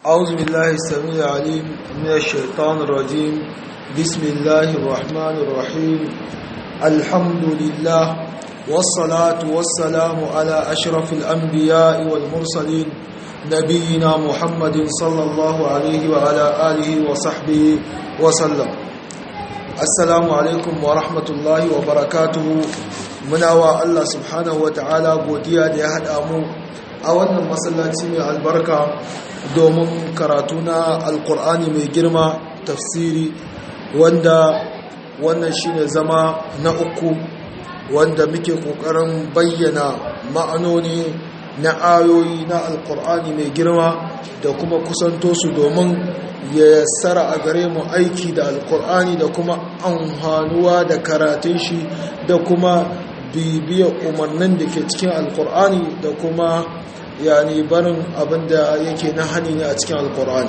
أعوذ بالله السميع العليم من الشيطان الرجيم بسم الله الرحمن الرحيم الحمد لله والصلاة والسلام على أشرف الأنبياء والمرسلين نبينا محمد صلى الله عليه وعلى آله وصحبه وسلم السلام عليكم ورحمة الله وبركاته مناوى الله سبحانه وتعالى قوديا لأهد أمو أولا مسلاتي من البركة domin karatu na alkur'ani mai girma tafsiri wanda wannan shine zama na uku wanda muke kokarin bayyana ma'anoni na ayoyi na alkur'ani mai girma da kuma kusanto su domin ya yassara a gare mu aiki da alkur'ani da kuma amfanuwa da karatun shi da kuma bibiyar umarnin da ke cikin alkur'ani da kuma yani barin abinda yake na hani ne a cikin alkur'ani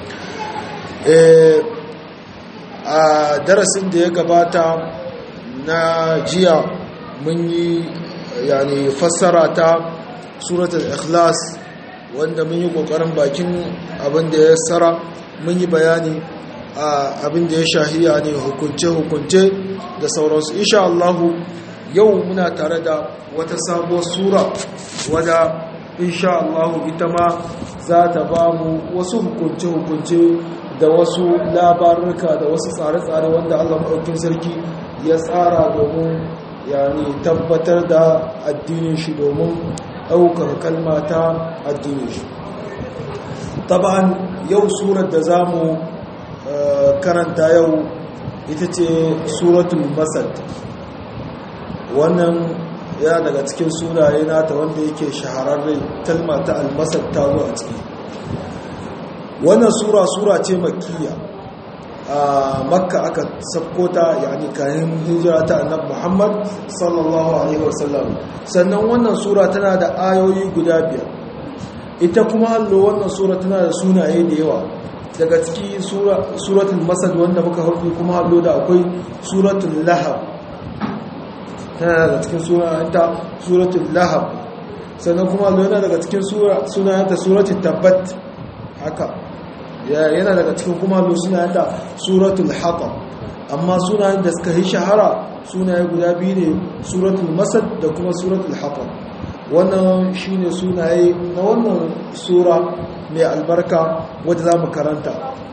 a darasin da ya gabata na jiya mun yi yani fassara ta suratul ikhlas wanda mun yi kokarin bakin abinda ya tsara mun yi bayani a abinda ya shahiya ne hukunce-hukunce da sauransu insha Allah yau muna tare da wata sabuwar sura wadda insha Allah ita ma za ta ba mu wasu hukunce-hukunce da wasu labarurka da wasu tsare-tsare wanda Allah maɗaukin sarki ya tsara domin yani tabbatar da addinin shi domin ɗaukar kalma ta addinin shi taban yau surar da za mu karanta yau ita ce suratul masad wannan ya daga cikin sunaye nata wanda yake shahararre kalma ta almasar ta zo a ciki wannan sura sura ce makkiya a makka aka sabko ta yani kayan hijira ta annab muhammad sallallahu alaihi wasallam sannan wannan sura tana da ayoyi guda biyar ita kuma hallo wannan sura tana da sunaye da yawa daga ciki suratul masad wanda muka hudu kuma hallo da akwai suratul lahab tana daga cikin sunayenta suratul lahab sannan kuma yana daga cikin sunayenta suratul tabbat haka yana daga cikin kuma sunayenta suratul haqam amma sunayen da suka yi shahara sunaye guda biyu ne suratul masad da kuma suratul haqam wannan shine sunaye na wannan sura mai albarka wadda za mu karanta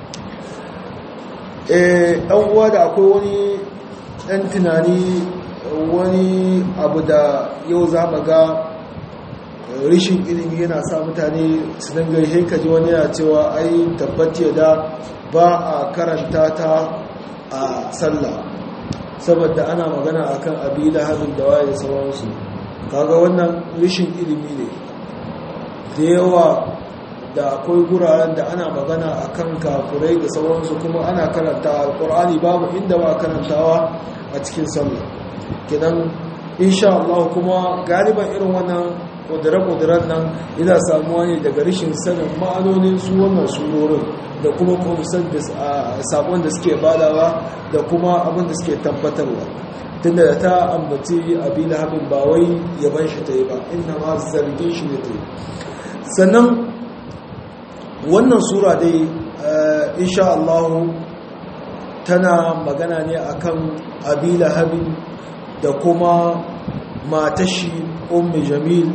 ɗan uwa da akwai wani ɗan tunani wani abu da yau za mu ga rishin ilimi yana sa mutane su dangar haikaji wani yana cewa ai tabbatiya da ba a karanta ta a sallah saboda ana magana akan abi da hannun da waye da sauransu kaga wannan rishin ilimi ne da yawa da akwai guraren da ana magana akan kafurai da sauransu kuma ana karanta alkur'ani babu inda ba karantawa a cikin sallah kidan insha Allah kuma galiban irin wannan kudura-kuduran nan yana samuwa ne daga rashin sanin ma'anonin su wannan surorin da kuma kumsar da sabon da suke badawa da kuma abin da suke tabbatarwa tunda da ta ambaci abi lahabin ba wai yaban shi ta yi ba inda ma zargin shi ne ta yi sannan wannan sura dai insha Allah tana magana ne akan abi lahabin da kuma matashi ummi jamil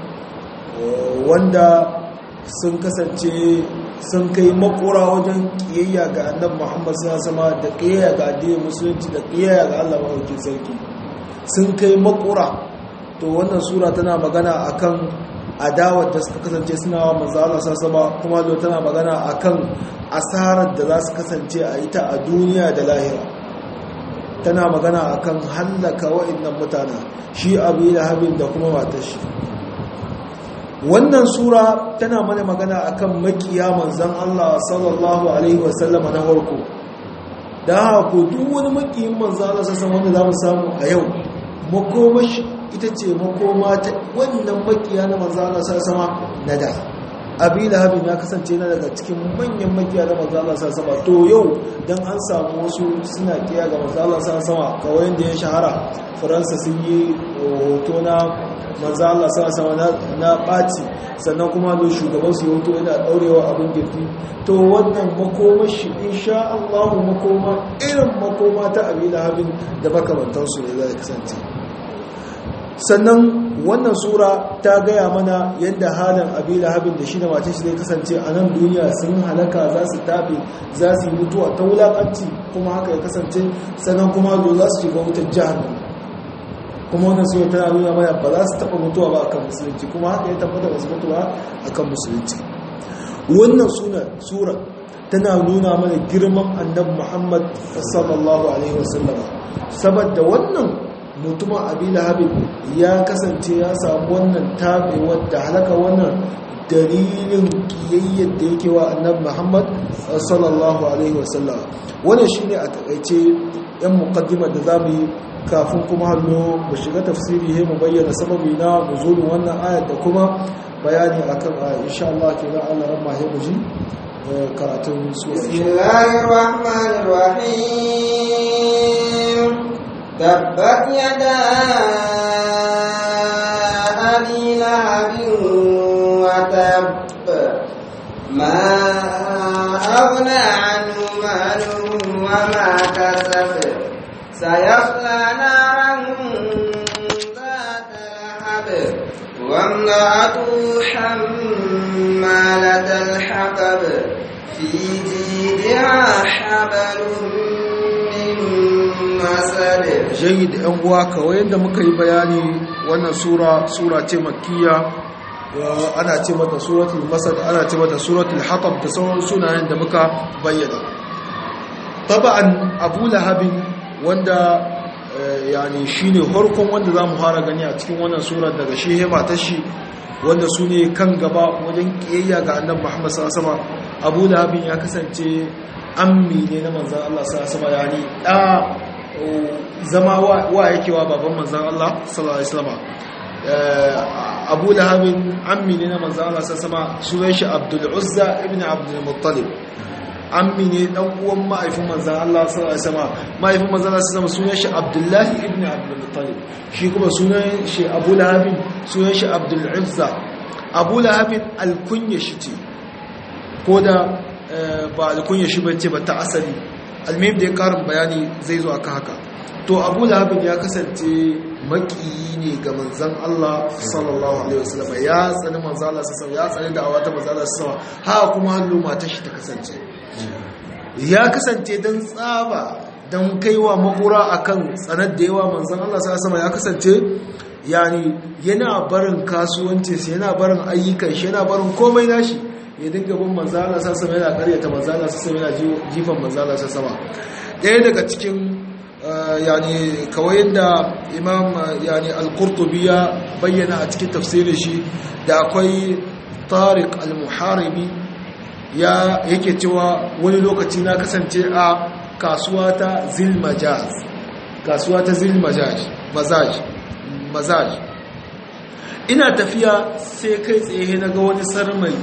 wanda sun kasance sun kai makura wajen kiyayya ga annab muhammad sama da kiyayya ga addinin musulunci da kiyayya ga allah maɗaukin sarki sun kai makura to wannan sura tana magana akan adawar da suka kasance suna wa manzala sama kuma zo tana magana akan asarar da za su kasance a ita a duniya da lahira tana magana akan hallaka wa'annan mutane shi abu lahabin da kuma matar shi wannan sura tana mana magana akan makiya manzon Allah sallallahu alaihi wasallam na farko da haka duk wani makiyin manzon Allah sallallahu wanda zamu samu a yau makomashi ita ce makoma ta wannan makiya na manzon Allah sallallahu na da abi lahabin ya kasance na daga cikin manyan makiya da manzo Allah sa sama to yau dan an samu wasu suna kiya ga manzo Allah sa sama kawai da ya shahara faransa sun yi hoto na manzo Allah sa sama na ɓaci sannan kuma da shugaban su hoto yana ɗaurewa abin girki to wannan makoma shi insha Allah makoma irin makoma ta abi lahabin da makamantansu ne zai kasance sannan wannan sura ta gaya mana yadda halin abi lahabin da shi da mace shi zai kasance a nan duniya sun halaka za su tafi za su yi mutuwa ta wulaƙanci kuma haka ya kasance sannan kuma zo za su shiga wutar jihar kuma wannan sura tana nuna mana ba za su taɓa mutuwa ba akan musulunci kuma haka ya tabbata ba su mutuwa akan musulunci wannan sura tana nuna mana girman annabi muhammad sallallahu alaihi wasallama saboda wannan mutumin abi lahabin ya kasance ya samu wannan tabewar da halaka wannan dalilin kiyayyar da yake wa annabi muhammad sallallahu alaihi wasallam wannan shine a takaice yan muqaddimar da zamu yi kafin kuma hallo mu shiga tafsiri he mu bayyana sababi na nuzulin wannan ayat da kuma bayani akan ayat insha Allah kenan Allah ran mahe mu ji karatun sura bismillahir rahmanir rahim tabbat yada abi lahabin wa tab ma aghna anhu maluhu wa ma kasab سيصلى نارا ذات لهب وامرأته حمالة الحطب في جيدها حبل من مسد jayyid yan uwa kawai yadda muka yi bayani wannan sura sura ce makkiya ana ce mata suratul masad ana ce mata suratul hatab da sauran sunayen da muka bayyana taba'an abu lahabin wanda yani shine farkon wanda zamu fara gani a cikin wannan sura daga shi hema ta shi wanda su ne kan gaba wajen kiyayya ga annabi Muhammad sallallahu alaihi wasallam Abu Lahab ya kasance ammi ne na manzon Allah sallallahu alaihi wasallam yani da zama wa yake wa baban manzon Allah sallallahu alaihi wasallam Abu Lahab ammi ne na manzon Allah sallallahu alaihi wasallam sunan shi Abdul Uzza ibn Abdul Muttalib ammi ne dan uwan ma'aifin manzan Allah sallallahu alaihi wasallam ma'aifin manzan Allah sallallahu alaihi sunan shi Abdullahi ibn Abdul Muttalib shi kuma sunan shi Abu Lahab sunan shi Abdul Uzza Abu Lahab alkunya shi ce ko da ba alkunya shi bace ba ta asali almim da ya karin bayani zai zo akan haka to Abu Lahab ya kasance makiyi ne ga manzan Allah sallallahu alaihi wasallam ya tsani manzan Allah sallallahu alaihi wasallam ya tsani da awata manzan Allah sallallahu alaihi wasallam ha kuma hallo matar shi ta kasance ya kasance don tsaba don kaiwa makura akan tsanar da yawa manzan Allah sama ya kasance yani yana barin kasuwancinsa yana barin ayyukan shi yana barin komai nashi ya dinga bin manzan Allah sama yana karyata manzan Allah sama yana jifan manzan Allah sama ɗaya daga cikin yani kawai da imam yani al-qurtubi ya bayyana a cikin tafsirin shi da akwai tariq al-muharibi ya yake cewa wani lokaci na kasance a kasuwa ta zilmajaz kasuwa ta zilmajaz mazaj mazaj ina tafiya sai kai tsaye na ga wani sarmai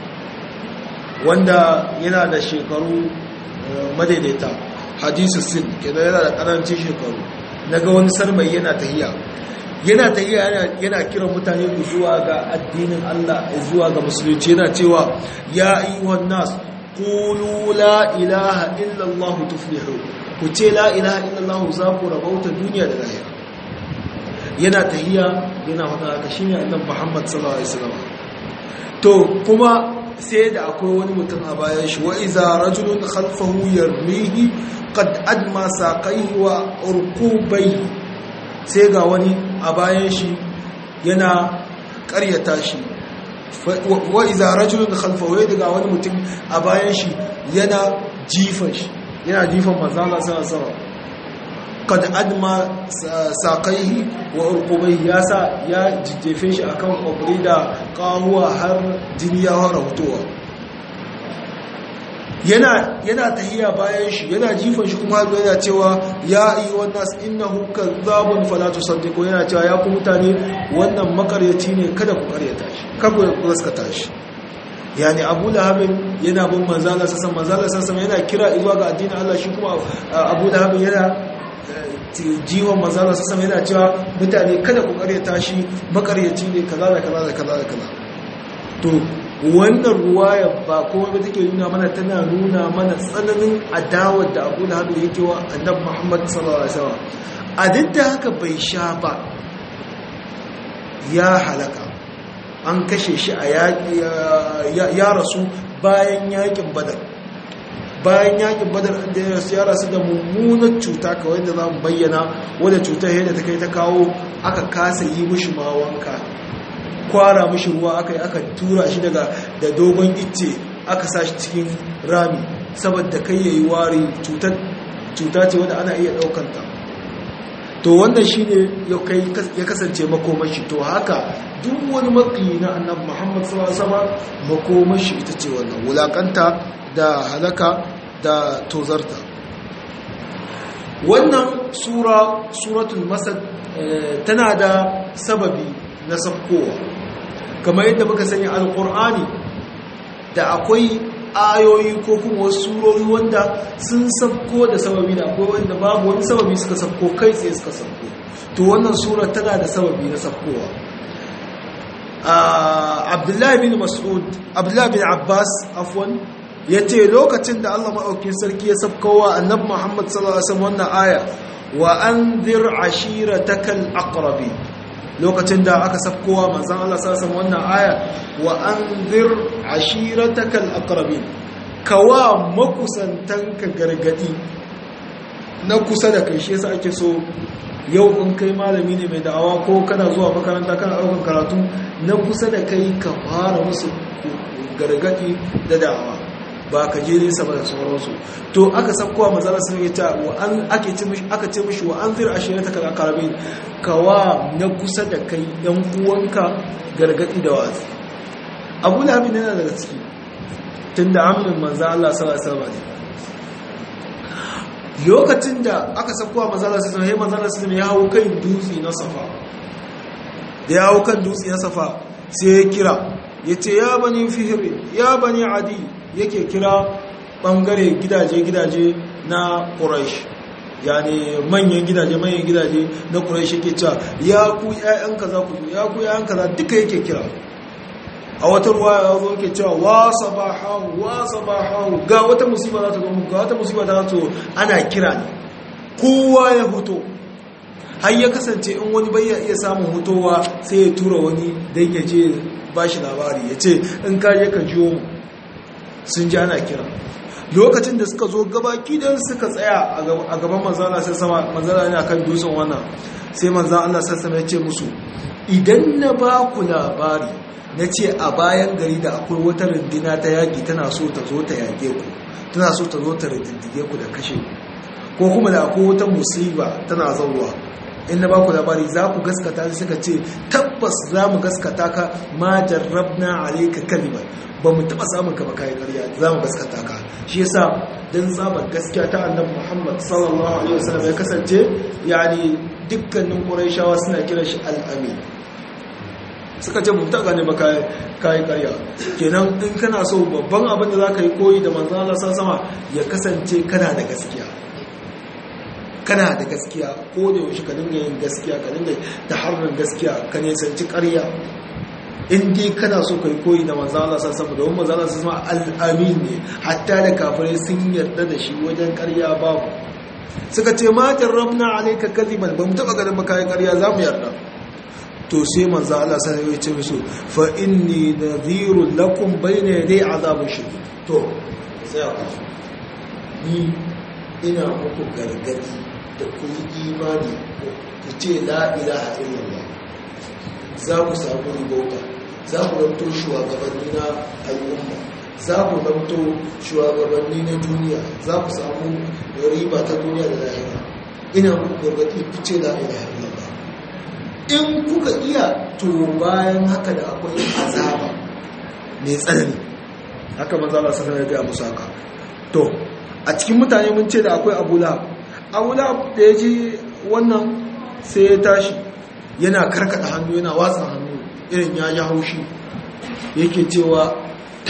wanda yana da shekaru madaidaita hadisu sin kenan yana da karancin shekaru na ga wani sarmai yana tahiya yana tahiya yana kiran mutane zuwa ga addinin Allah zuwa ga musulunci yana cewa ya ayyuhan nas qulu la ilaha illa Allah tuflihu ku ce la ilaha illa Allah za ku rabauta duniya da lahira yana tahiya yana faɗa haka shine annabi Muhammad sallallahu alaihi wasallam to kuma sai da akwai wani mutum a bayan shi wa iza rajulun khalfahu yarmihi qad adma saqaihi wa urqubayhi sai ga wani a bayan shi yana karyata shi wa iza rajulun khalfahu ya daga wani mutum a bayan shi yana jifan shi yana jifan manzala sallallahu alaihi wasallam kad adma saqaihi wa urqubaihi ya sa ya jijjefe shi akan kwabri da kawuwa har jini ya fara fitowa yana yana tahiya bayan shi yana jifan shi kuma har yana cewa ya ayyuhan nas innahu kadhabun fala tusaddiqu yana cewa ya ku mutane wannan makaryaci ne kada ku karyata shi kada ku gaskata shi yani abu lahabin yana bin manzala sassan manzala sassan yana kira zuwa ga addinin Allah shi kuma abu lahabin yana jiwon manzala sassan yana cewa mutane kada ku karyata shi makaryaci ne kaza da kaza da kaza da kaza to wannan ruwaya ba kowa ba take nuna mana tana nuna mana tsananin adawar da abu lahabin yake wa annab muhammad sallallahu alaihi wasallam a duk da haka bai sha ba ya halaka an kashe shi a ya rasu bayan yakin badar bayan yakin badar da ya rasu da mummunar cuta kawai da za mu bayyana wadda cutar yadda ta kai ta kawo aka kasa yi mushi ma wanka kwara mushi ruwa aka yi aka tura shi daga da dogon icce aka sa shi cikin rami saboda kai ya yi wari cuta ce wadda ana iya ɗaukanta to wannan shi ne ya kasance makomashi to haka duk wani makiyi na annab muhammad sama makomashi ita ce wannan wulakanta da halaka da tozarta wannan sura suratul masad tana da sababi na sabkowa kamar yadda muka sanya alkur'ani da akwai ayoyi ko kuma wasu surori wanda sun sabko da sababi da akwai wanda babu wani sababi suka sabko kai tsaye suka sabko to wannan sura tana da sababi na sabkowa abdullahi bin mas'ud abdullahi bin abbas afwan ya ce lokacin da allah maɗaukin sarki ya sabkowa annabi muhammad sallallahu alaihi wasallam wannan aya wa anzir ashiratakal aqrabi lokacin da aka sabkowa manzan Allah sassan wannan aya wa an zir ashiratakal aqrabin kawa makusantanka gargadi na kusa da kai shi yasa ake so yau in kai malami ne mai da'awa ko kana zuwa makaranta kana daukan karatu na kusa da kai ka fara musu gargadi da da'awa ba ka je nesa ba da sauransu to aka sabkowa manzan Allah sun yi ta wa an ake ce mishi aka ce mishi wa an zir ashiratakal aqrabin kawa na kusa da kai yan uwanka gargadi da wazi abu lahabin yana daga ciki tun da amin manzan Allah sallallahu alaihi lokacin da aka sakuwa manzan Allah sallallahu alaihi manzan Allah ya hau kan dutse na safa da ya hau kan dutse na safa sai ya kira ya ce ya bani fihiri ya bani adi yake kira bangare gidaje-gidaje na quraish yani manyan gidaje manyan gidaje na ƙuraishi ke cewa ya ku ƴaƴan kaza ku ya ku ƴaƴan kaza duka yake kira a wata ruwa ya zo yake cewa wa sabahahu wa sabahahu ga wata musiba za ta zo muku ga wata musiba za ta zo ana kira ne kowa ya hoto har ya kasance in wani bai iya samun hutowa sai ya tura wani dan ya je ba shi labari ya ce in ka je ka jiyo mu sun ji ana kira lokacin da suka zo gabaki don suka tsaya a gaban manzana sai sama manzana ne akan dutsen wannan sai manzana Allah sai sama ya ce musu idan na ba ku labari na ce a bayan gari da akwai wata rundina ta yaƙi tana so ta zo ta yaƙe ku tana so ta zo ta rindige ku da kashe ko kuma da akwai wata musiba tana zauwa in na ba ku labari za ku gaskata suka ce tabbas za mu gaskata ka ma jarrabna alayka kalimar ba mu taɓa samun ka ba kayan ƙarya za mu gaskata ka shi yasa dan tsabar gaskiya ta annabi Muhammad sallallahu alaihi wasallam ya kasance yani dukkanin Qurayshawa suna kiran shi al-amin suka ce mu taɓa ne ba kayan ƙarya kenan in kana so babban abin da za ka yi koyi da manzon Allah sama ya kasance kana da gaskiya kana da gaskiya ko da yaushe ka dinga yin gaskiya ka dinga ta harin gaskiya ka nisanci ƙarya in dai kana so kai koyi da manzo Allah san sama domin manzo Allah san sama al-amin ne hatta da kafirai sun yarda da shi wajen ƙarya babu suka ce ma jarrabna alayka kadiban bamu taba ganin ba kai ƙarya zamu yarda to sai manzo Allah sai ya ce musu fa inni nadhirun lakum bayna yaday azabin shadid to sai ku ni ina muku gargadi da ku yi imani ku ce la ilaha illallah za ku samu ribauta za ku zanto shugabanni na al'umma za ku zanto shugabanni na duniya za ku samu riba ta duniya da lahira ina muku gargadi ku ce la ilaha illallah in kuka iya to bayan haka da akwai azaba mai tsanani haka manzo Allah sallallahu alaihi wasallam ya ga musu haka to a cikin mutane mun ce da akwai Abu Lahab Abu Lahab da ya ji wannan sai ya tashi yana karkada hannu yana watsa hannu irin ya ji haushi yake cewa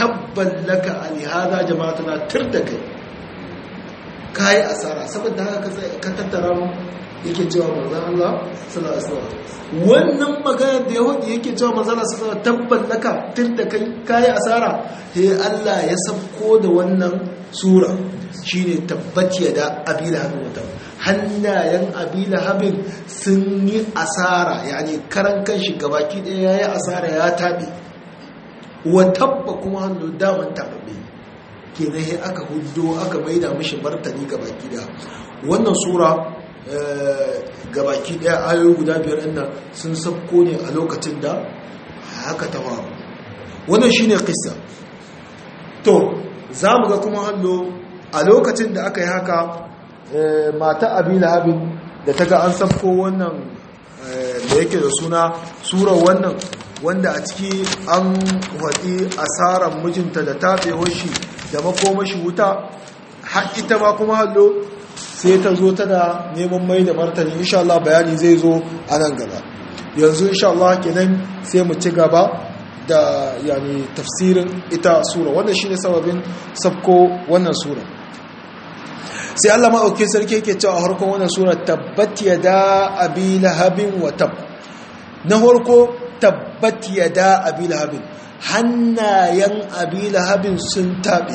tabban laka alihada jama'atuna tur da kai kayi asara saboda haka ka tattara mu yake cewa manzon Allah sallallahu alaihi wasallam wannan magana da yahudi yake cewa manzon Allah sallallahu alaihi wasallam tabban laka tur da kai kayi asara sai Allah ya sabko da wannan sura shine tabbat yada abila habin wata hannayen abila habin sun yi asara yani karan kanshi gabaki daya yayi asara ya tabe wa tabba kuma hannu daman tababbe kenan sai aka hudo aka maida mishi martani gabaki daya wannan sura gabaki daya ayoyi guda biyar din nan sun sabko ne a lokacin da haka ta faru wannan shine kissa to za mu ga kuma hannu a lokacin da aka yi haka mata abi lahabin da ta ga an sabko wannan da yake da suna sura wannan wanda a ciki an waɗi asarar mijinta da taɓewar shi da makomashi wuta har ita ma kuma hallo sai ta zo tana neman mai da martani insha Allah bayani zai zo a nan gaba yanzu insha Allah kenan sai mu ci gaba da yani tafsirin ita sura wannan shine sababin sabko wannan sura sai Allah maɗauki sarki yake cewa a harkon wannan sura tabbat yada abi lahabin wa tab na harko tabbat yada abi lahabin hannayen abi lahabin sun taɓe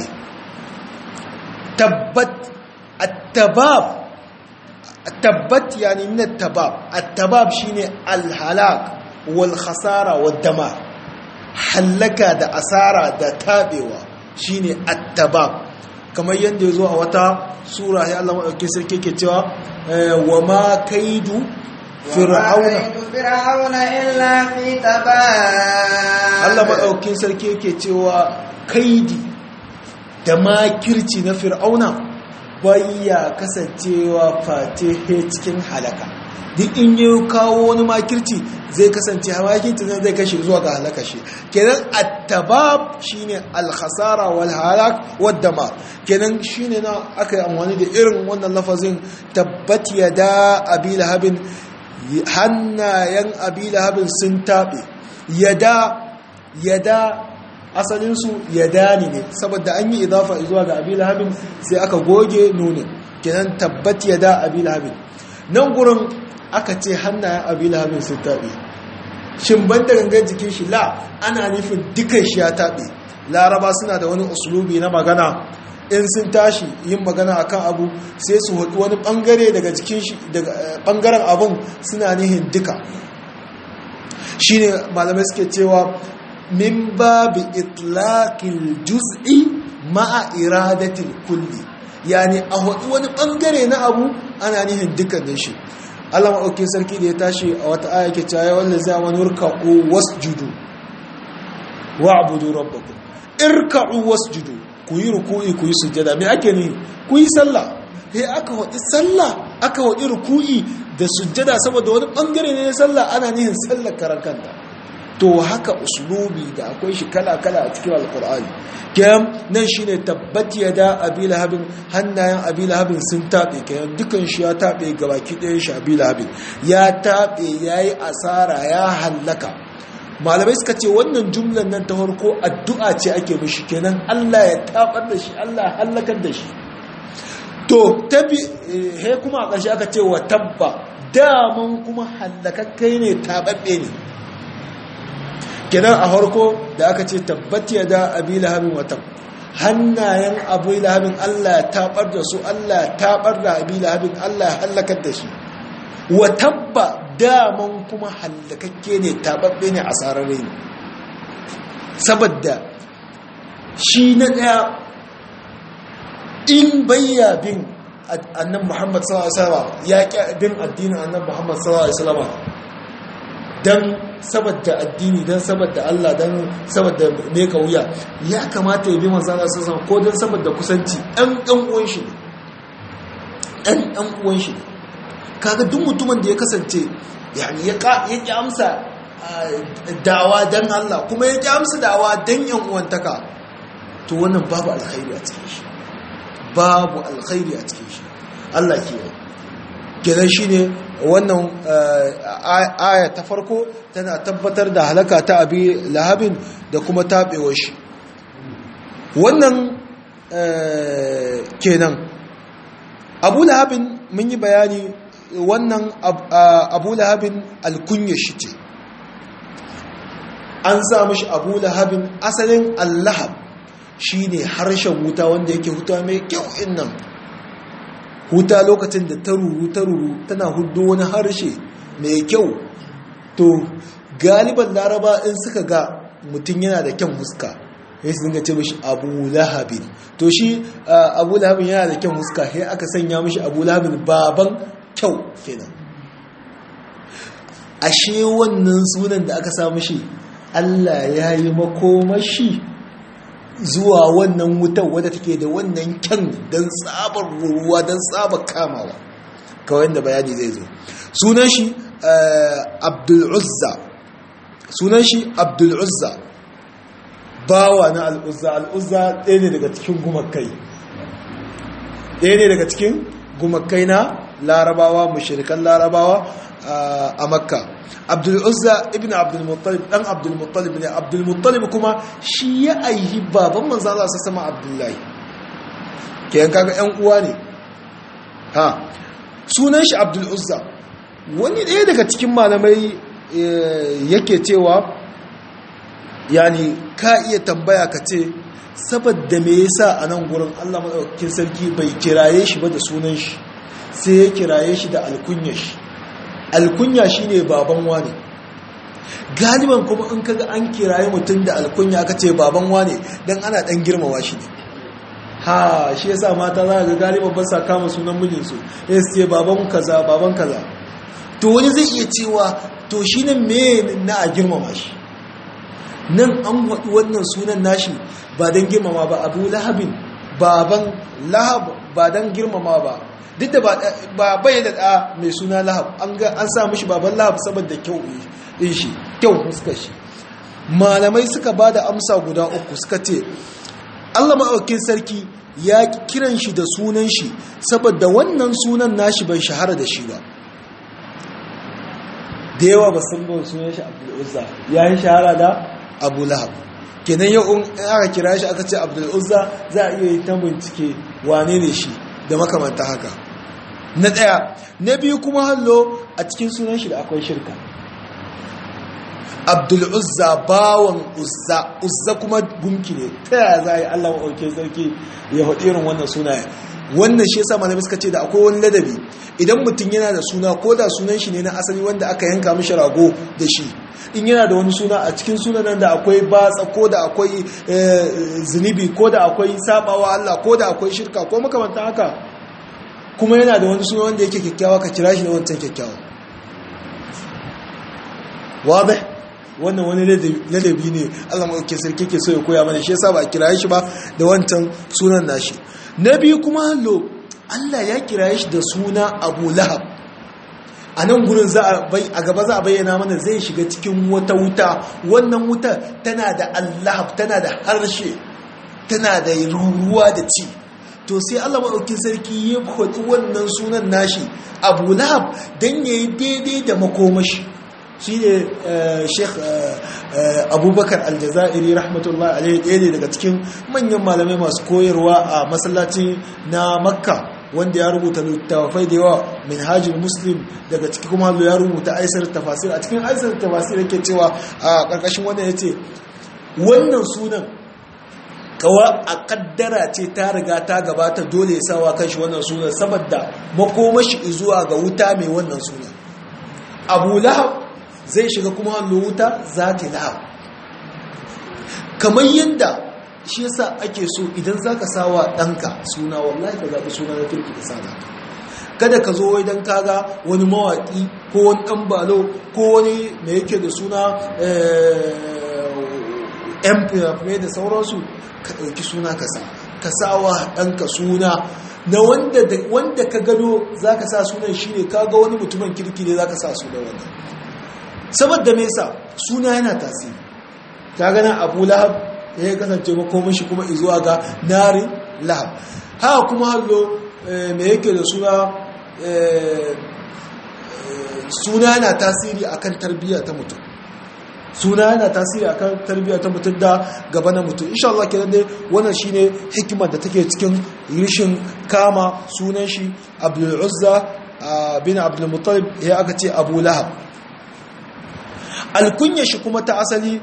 tabbat at-tabab tabbat yani min at-tabab at-tabab shine al-halak wal khasara wad damar hallaka da asara da tabewa shine at-tabab kamar yadda ya zo a wata sura ya Allah maɗauki sarki ke cewa wa ma kaidu fir'auna fir'auna illa fi tabab Allah maɗaukin sarki ke cewa kaidi da makirci na fir'auna bayya kasancewa fatihe cikin halaka duk in yi kawo wani makirci zai kasance makirci zai zai kashe zuwa ga halaka shi kenan attabab shine alkhasara wal halak wad dama kenan shine na aka yi amfani da irin wannan lafazin tabbat yada abi lahabin hannayen abi lahabin sun tabe yada yada asalinsu yada ne saboda an yi idafa zuwa ga abi lahabin sai aka goge nunin kenan tabbat yada abi lahabin nan gurin aka ce hannayen abi lahabin sun taɓe shin ban da gangan jikin shi la ana nufin dukan shi ya taɓe laraba suna da wani usulubi na magana in sun tashi yin magana akan abu sai su haɗu wani ɓangare daga jikin shi daga ɓangaren abun suna nihin duka shine malamai suke cewa min babi itlaqil juz'i ma'a iradatil kulli yani a haɗu wani ɓangare na abu ana nihin dukkanin shi Allah maɗauki sarki da ya tashi a wata aya ke cewa wanda zai wani irka'u wasjudu wa abudu rabbakum irka'u wasjudu ku yi ruku'i ku yi sujjada me ake ni ku yi sallah sai aka wadi sallah aka wadi ruku'i da sujjada saboda wani bangare ne na sallah ana nihin sallar karan kanta to haka uslubi da akwai shi kala-kala a cikin alkur'ani kyan nan shi ne tabbati ya da abi lahabin hannayen abi lahabin sun taɓe kayan dukan shi ya taɓe gabaki ɗayan shi abi lahabin ya taɓe ya yi asara ya hallaka malamai suka ce wannan jumlan nan ta farko addu'a ce ake mishi kenan allah ya taɓar da shi allah ya hallakar da shi to tabi he kuma a ƙarshe aka ce wa tabba daman kuma hallakakkai ne taɓaɓɓe ne kenan a harko da aka ce tabbat ya da abi lahabin watan hannayen abu lahabin Allah ya tabar da su Allah ya tabar da abi lahabin Allah ya hallakar da shi wa tabba daman kuma hallakakke ne tababbe ne a sararre ne saboda shi na daya in bayya bin annan Muhammad sallallahu alaihi wasallam ya ƙi bin addinin annan Muhammad sallallahu alaihi wasallam dan saboda addini dan saboda Allah dan saboda me ka wuya ya kamata ya bi manzo Allah sallallahu ko dan saboda kusanci dan dan uwan shi dan dan uwan shi kaga duk mutumin da ya kasance yani ya ka ya ki amsa dawa dan Allah kuma ya ki amsa dawa dan yan uwantaka to wannan babu alkhairi a cikin shi babu alkhairi a cikin shi Allah ke yi kenan shine wannan aya ta farko tana tabbatar da halaka ta abi lahabin da kuma taɓewar shi wannan kenan abu lahabin mun yi bayani wannan abu lahabin alkunya shi ce an sa mashi abu lahabin asalin allahab shi ne harshen wuta wanda yake huta mai kyau innan huta lokacin da ta ruru ta ruru tana hudu wani harshe mai kyau to galiban laraba in suka ga mutum yana da kyan huska ya su dinga ce mashi abu lahabin to shi abu lahabin yana da kyan huska sai aka sanya mashi abu lahabin baban kyau kenan ashe wannan sunan da aka sa mashi allah ya yi makomashi zuwa wannan wutar wadda take da wannan kyan don tsabar ruwa don tsabar kamawa kawai da bayani zai zo sunan shi abdul'uzza sunan shi abdul'uzza bawa na al'uzza al'uzza ɗaya ne daga cikin gumakai ɗaya ne daga cikin gumakai na larabawa mashirikan larabawa a makka abdul'uzza ibn abdulmuttalib ɗan abdulmuttalib ne abdulmuttalib kuma shi ya aihi baban manzan Allah sa sama abdullahi ke yanka ga ‘yan uwa ne ha sunan shi abdul'uzza wani ɗaya daga cikin malamai yake cewa yani ka iya tambaya ka ce saboda me yasa a nan gurin Allah maɗaukakin sarki bai kiraye shi ba da sunan shi sai ya kiraye shi da alkunya shi alkunya shine baban wane galiban kuma in kaga an kiraye mutum da alkunya aka ce baban wane dan ana dan girmama shi ne ha shi yasa mata za ga galiban ba sa kama sunan mijinsu ya ce baban kaza baban kaza to wani zai iya cewa to shi ne me na a girmama shi nan an waɗi wannan sunan nashi ba don girmama ba abu lahabin baban lahab ba don girmama ba duk da ba bai da ɗa mai suna lahab an sa mishi baban lahab saboda kyau ɗin shi kyau fuskar shi malamai suka ba da amsa guda uku suka ce allah maɗaukin sarki ya kiran shi da sunan shi saboda wannan sunan nashi bai shahara da shi ba da yawa ba sun bawa sunan shi abdul'uzza ya yi shahara da abu lahab kenan yau in aka kira shi aka ce abdul'uzza za a iya yi ta bincike wane ne shi da makamanta haka na ɗaya na biyu kuma hallo a cikin sunan shi da akwai shirka abdul'uzza bawan uzza uzza kuma gunki ne ta yaya za a yi allah maɗauke sarki ya haɗi irin wannan sunaye wannan shi yasa malamai suka ce da akwai wani ladabi idan mutum yana da suna ko da sunan shi ne na asali wanda aka yanka mishi rago da shi in yana da wani suna a cikin sunanan da akwai batsa ko da akwai zunubi ko da akwai sabawa Allah ko da akwai shirka ko makamantan haka kuma yana da wani suna wanda yake kyakkyawa ka kira shi da wancan kyakkyawa wabe wannan wani ladabi ne Allah mai sarki ke so ya koya mana shi yasa ba a kira shi ba da wancan sunan nashi na biyu kuma hallo Allah ya kira shi da suna Abu Lahab a nan gurin a gaba za a bayyana mana zai shiga cikin wata wuta wannan wuta tana da Allah tana da harshe tana da ruruwa da ci to sai Allah maɗaukin sarki ya kwaɗi wannan sunan nashi Abu Lahab don ya yi daidai da makomashi shi ne sheikh abubakar aljazairi rahmatullahi alaihi ɗaya ne daga cikin manyan malamai masu koyarwa a masallaci na makka wanda ya rubuta littafai da yawa minhajul muslim daga ciki kuma ya rubuta aisar tafasir a cikin aisar tafasir yake cewa a ƙarƙashin wannan ya ce wannan sunan kawa a kaddara ce ta riga ta gabata dole ya sawa kanshi wannan sunan saboda makomashi zuwa ga wuta mai wannan sunan abu lahab zai shiga kuma hannu wuta za ta lahab kamar yadda shi yasa ake so idan za ka sawa ɗanka suna wallahi ka zaɓi suna na turki da sada kada ka zo wai don kaga wani mawaƙi ko wani ɗan balo ko wani da yake da suna yan fina da sauransu ka ɗauki suna ka sa ka sawa ɗanka suna na wanda ka gado za ka sa sunan shi ne kaga wani mutumin kirki ne za ka sa suna wannan saboda me yasa suna yana tasiri ta gana abu lahab ya kasance makomin shi kuma izuwa ga nari lahab haka kuma hallo me yake da suna suna yana tasiri akan tarbiyya ta mutum suna yana tasiri akan tarbiyya ta mutum da gaba na mutum insha Allah kenan dai wannan shine hikimar da take cikin rishin kama sunan shi Abdul Uzza bin Abdul Muttalib ya aka ce Abu Lahab alkunya shi kuma ta asali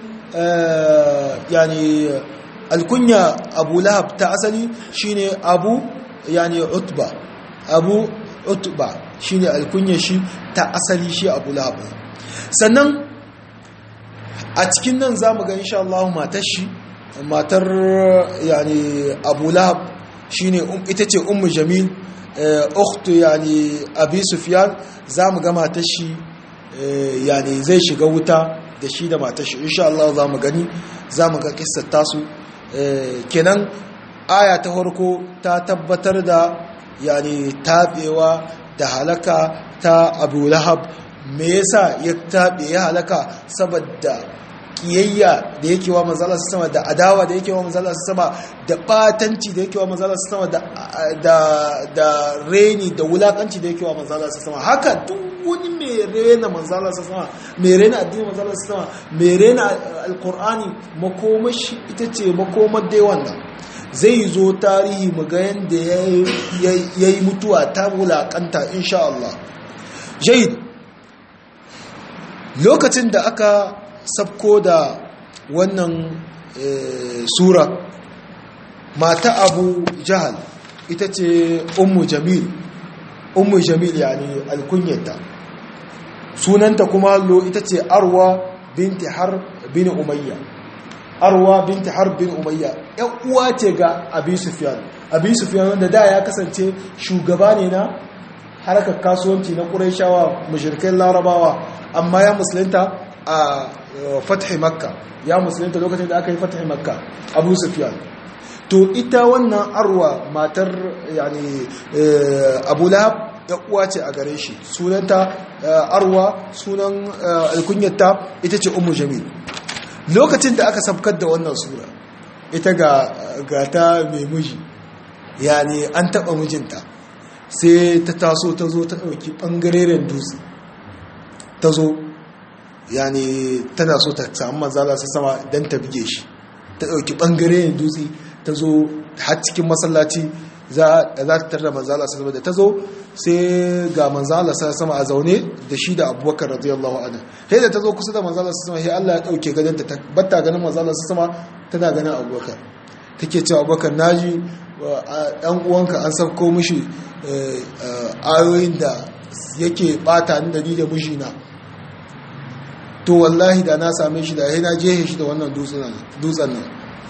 yani alkunya Abu Lahab ta asali shine Abu yani Utba Abu Utba shine alkunya shi ta asali shi Abu Lahab sannan a cikin nan za mu ga insha Allah matar shi matar yani abu lahab shi ne ita ce ummu jamil ukhtu yani abi sufyan za mu ga matar shi yani zai shiga wuta da shi da matar shi insha Allah za mu gani za mu ga kissar tasu kenan aya ta farko ta tabbatar da yani tabewa da halaka ta abu lahab me yasa ya tabe ya halaka saboda kiyayya da yake wa manzala sama da adawa da yake wa manzala sama da batanci da yake wa manzala sama da da da reni da wulakanci da yake wa manzala sama haka duk wani mai rena manzala sama mai rena addinin manzala sama mai rena alqur'ani makomashi ita ce makomar dai wannan zai zo tarihi mu ga yanda yayi mutuwa ta wulakanta insha Allah jayyid lokacin da aka sabko da wannan sura mata abu jahal ita ce ummu jamil ummu jamil yani alkunyata sunanta kuma lo ita ce arwa binti har bin umayya arwa binti har bin umayya yan uwa ce ga abi sufyan abi sufyan wanda da ya kasance shugaba ne na harkar kasuwanci na ƙuraishawa mashirkai larabawa amma ya musulunta a fathi makka ya musulunta lokacin da aka yi fathi makka abu sufyan to ita wannan arwa matar yani abu lahab ya uwa ce a gare shi sunanta arwa sunan alkunyarta ita ce umu jamil lokacin da aka sabkar da wannan sura ita ga ta mai miji yani an taɓa mijinta sai ta taso ta zo ta ɗauki ɓangareren dutse ta zo yani tana so ta samu manzala su sama don ta bige shi ta ɗauki ɓangaren dutse ta zo har cikin masallaci za ta tarda manzala su sama da ta zo sai ga manzala su sama a zaune da shi da abubakar radiyallahu anhu sai da ta zo kusa da manzala su sama sai Allah ya ɗauke gadon ta batta ganin manzala su sama tana ganin abubakar take cewa abubakar naji ɗan uwanka an sauko mishi ayoyin da yake bata ni da ni da mijina to wallahi da na same shi da yana jehe shi da wannan dutsen nan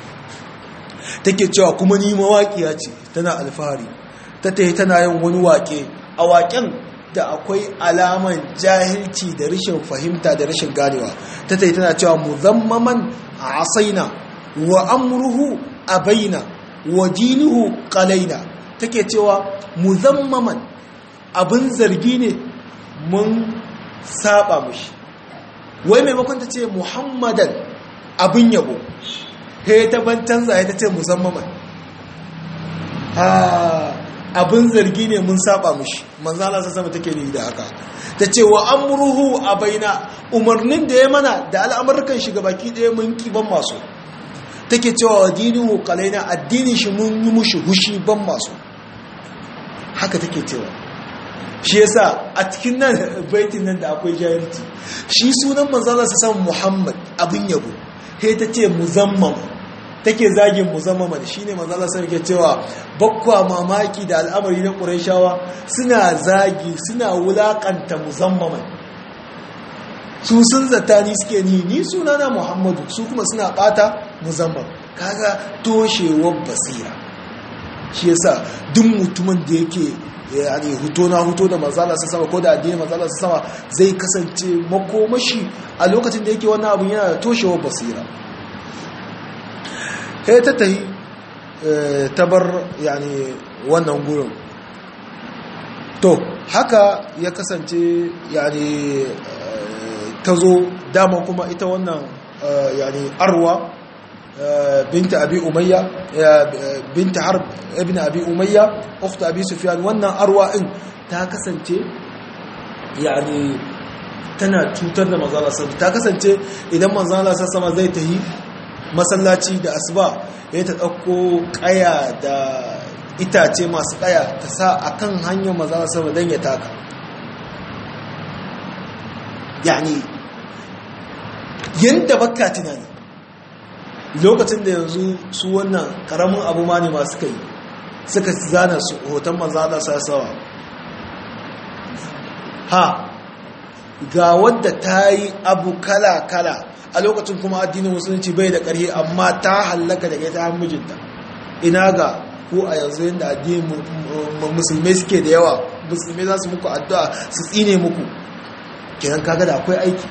take cewa kuma ni mawaƙiya ce tana alfahari ta ta tana yin wani waƙe a waƙen da akwai alaman jahilci da rashin fahimta da rashin ganewa ta ta tana cewa muzammaman a asaina wa amruhu abaina wa dinuhu qalaina take cewa muzammaman abin zargi ne mun saba mushi wai maimakon ta ce muhammadan abin yabo he ta ban canza ya ta ce muzammaman abin zargi ne mun saba mushi manzala sa sama take ne da haka ta ce wa amruhu a baina umarnin da ya mana da al'amurkan shiga baki ɗaya mun ban masu take cewa wa dinihu kalaina addinin shi mun yi mushi hushi ban masu haka take cewa shi yasa a cikin nan baitin nan da akwai jahilci shi sunan manzala sa san Muhammad abin yabo he ta ce muzammam take zagin muzammaman shine manzala sa yake cewa bakwa mamaki da al'amari na Qurayshawa suna zagi suna wulakanta muzammaman su sun zata ni suke ni ni sunana Muhammadu su kuma suna bata muzammam kaga toshewar basira shi yasa duk mutumin da yake yani huto na huto da manzala sa sama ko da addinin manzala sa sama zai kasance makomashi a lokacin da yake wannan abun yana da toshewar basira kai ta tahi tabar yani wannan gurin to haka ya kasance yani ta zo dama kuma ita wannan yani arwa binta abi umayya binta harb ibn abi umayya ukhta abi sufyan wannan arwa in ta kasance yani tana cutar da manzala sama ta kasance idan manzala sama zai ta yi masallaci da asuba ya ta ɗauko ƙaya da itace masu ƙaya ta sa a kan hanyar manzala sama don ya taka yani yadda baka tunani lokacin da yanzu su wannan ƙaramin abu ma ne masu kai suka zana su hoton manzala sasawa ha ga wadda ta yi abu kala-kala a lokacin kuma addinin musulunci bai da ƙarfi amma ta hallaka da ta mijinta ina ga ko a yanzu yadda addinin musulmai suke da yawa musulmai za su muku addu'a su tsine muku kiran kaga da akwai aiki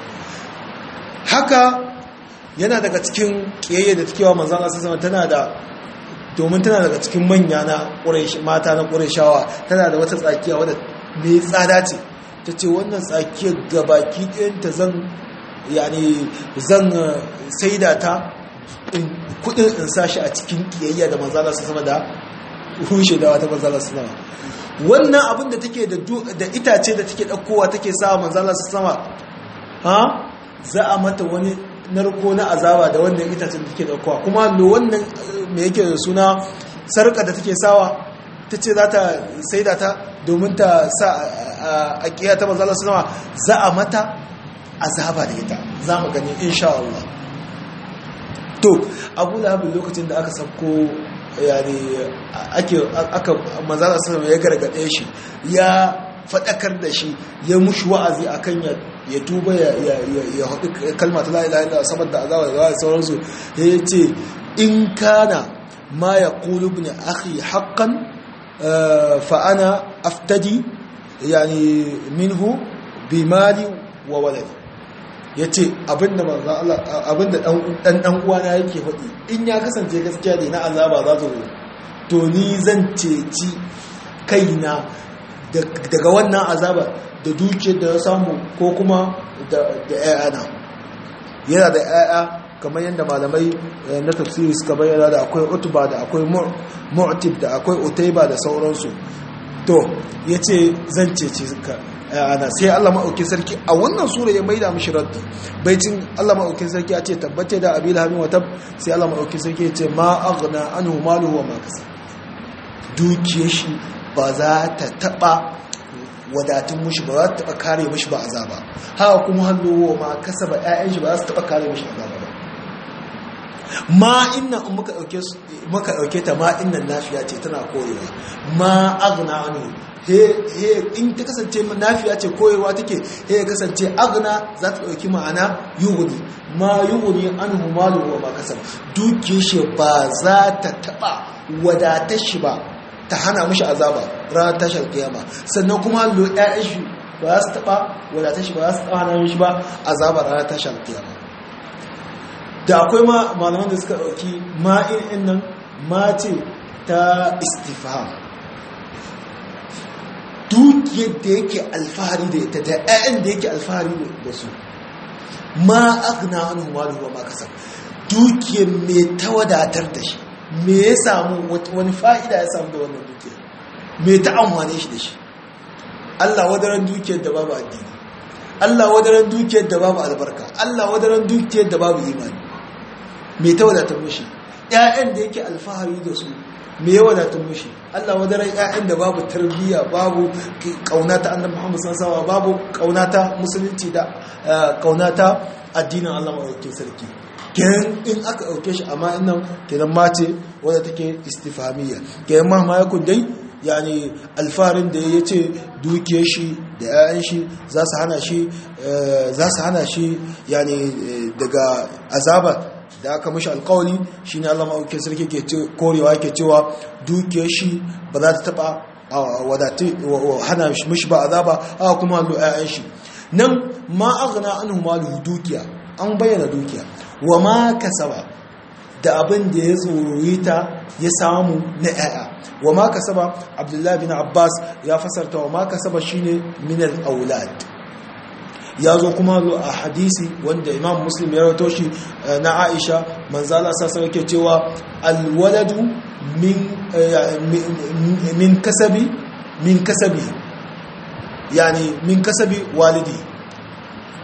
haka yana daga cikin ƙiyayya da take wa manzan Allah sama tana da domin tana daga cikin manya na mata na ƙurashawa tana da wata tsakiya wadda mai tsada ce ta ce wannan tsakiyar gabaki ɗayanta zan yani zan saida ta kudin in sashi a cikin kiyayya da manzala su sama da rushe da wata manzala su sama wannan abin da take da itace da take ɗaukowa take sa manzala su sama ha za a mata wani narko na azaba da wannan itacen da take ɗaukowa kuma lo wannan mai yake da suna sarƙa da take sawa ta ce za ta saida ta domin ta sa a ƙiya ta manzala su sama za a mata azaba da ita za mu gani insha Allah to abu lahabin lokacin da aka sauko yani ake aka manzana sallam ya gargade shi ya fadakar da shi ya mushi wa'azi akan ya ya tuba ya ya ya hudu kalma ta la ilaha illallah saboda azaba da sauransu ya ce in kana ma yaqulu ibn akhi haqqan fa ana aftadi yani minhu bimali wa waladi ya ce abinda abinda dan dan uwana yake faɗi in ya kasance gaskiya ne na azaba za su to ni zan ceci kaina daga wannan azaba da dukiyar da ya samu ko kuma da ƴaƴana yana da ƴaƴa kamar yadda malamai na tafsiri suka bayyana da akwai utuba da akwai mu'tib da akwai utaiba da sauransu to yace zan ceci ana sai Allah maɗaukin sarki a wannan sura ya maida mishi raddi baicin Allah maɗaukin sarki ya ce tabbata da abil hamin wata sai Allah maɗaukin sarki ya ce ma aghna anhu maluhu wa ma kasa dukiyar shi ba za ta taba wadatun mushi ba za ta taba kare mushi ba azaba haka kuma hallo ma kasa ba ƴaƴan shi ba za su taba kare mushi azaba ba ma inna in muka dauke muka dauke ta ma innan nafiya ce tana koyewa ma aghna anhu in ta kasance nafiya ce koyewa take he ya kasance agna za ta ɗauki ma'ana yuhuni ma yuhuni an humalu wa ma kasar duke shi ba za ta taɓa wadatar shi ba ta hana mashi azaba ranar tashar kiyama sannan kuma lo ƴaƴan shi ba za su taɓa wadatar shi ba za su taɓa hana mashi ba azaba ranar tashar kiyama da akwai ma malaman da suka ɗauki ma'in nan ma ce ta istifham dukiyar da yake alfahari da ita da 'ya'yan da yake alfahari da su ma agna wani malu wa ma kasar dukiyar mai ta wadatar da shi me ya samu wani fa'ida ya samu da wannan dukiyar me ta amfane shi da shi Allah wadaran dukiyar da babu addini Allah wadaran dukiyar da babu albarka Allah wadaran dukiyar da babu imani me ta wadatar mishi 'ya'yan da yake alfahari da su me ya wadatun mushi Allah wadaran ƴaƴan da babu tarbiyya babu kaunata annabi Muhammad sallallahu alaihi babu kaunata musulunci da kaunata addinin Allah madaukakin sarki kenan in aka dauke shi amma innan kenan mace wadda take istifhamiyya kenan ma ma yakun dai yani alfarin da ya ce dukiyar shi da 'ya'yan shi za su hana shi za su hana shi yani daga azaba da aka mashi alkawali shi ne allama aukin sarki ke korewa ke cewa dukiyar shi ba za ta taba hana mashi ba azaba aka kuma hannu 'ya'yan shi nan ma aghna anhu maluhu dukiya an bayyana dukiya wa ma kasaba da abin da ya tsorori ta ya samu na 'ya'ya wa ma kasaba abdullahi bin abbas ya fasarta wa ma kasaba shine min al-aulad ya zo kuma zo a hadisi wanda imam muslim ya rawato shi na aisha manzala sassa yake cewa alwaladu min kasabi min kasabi yani min kasabi walidi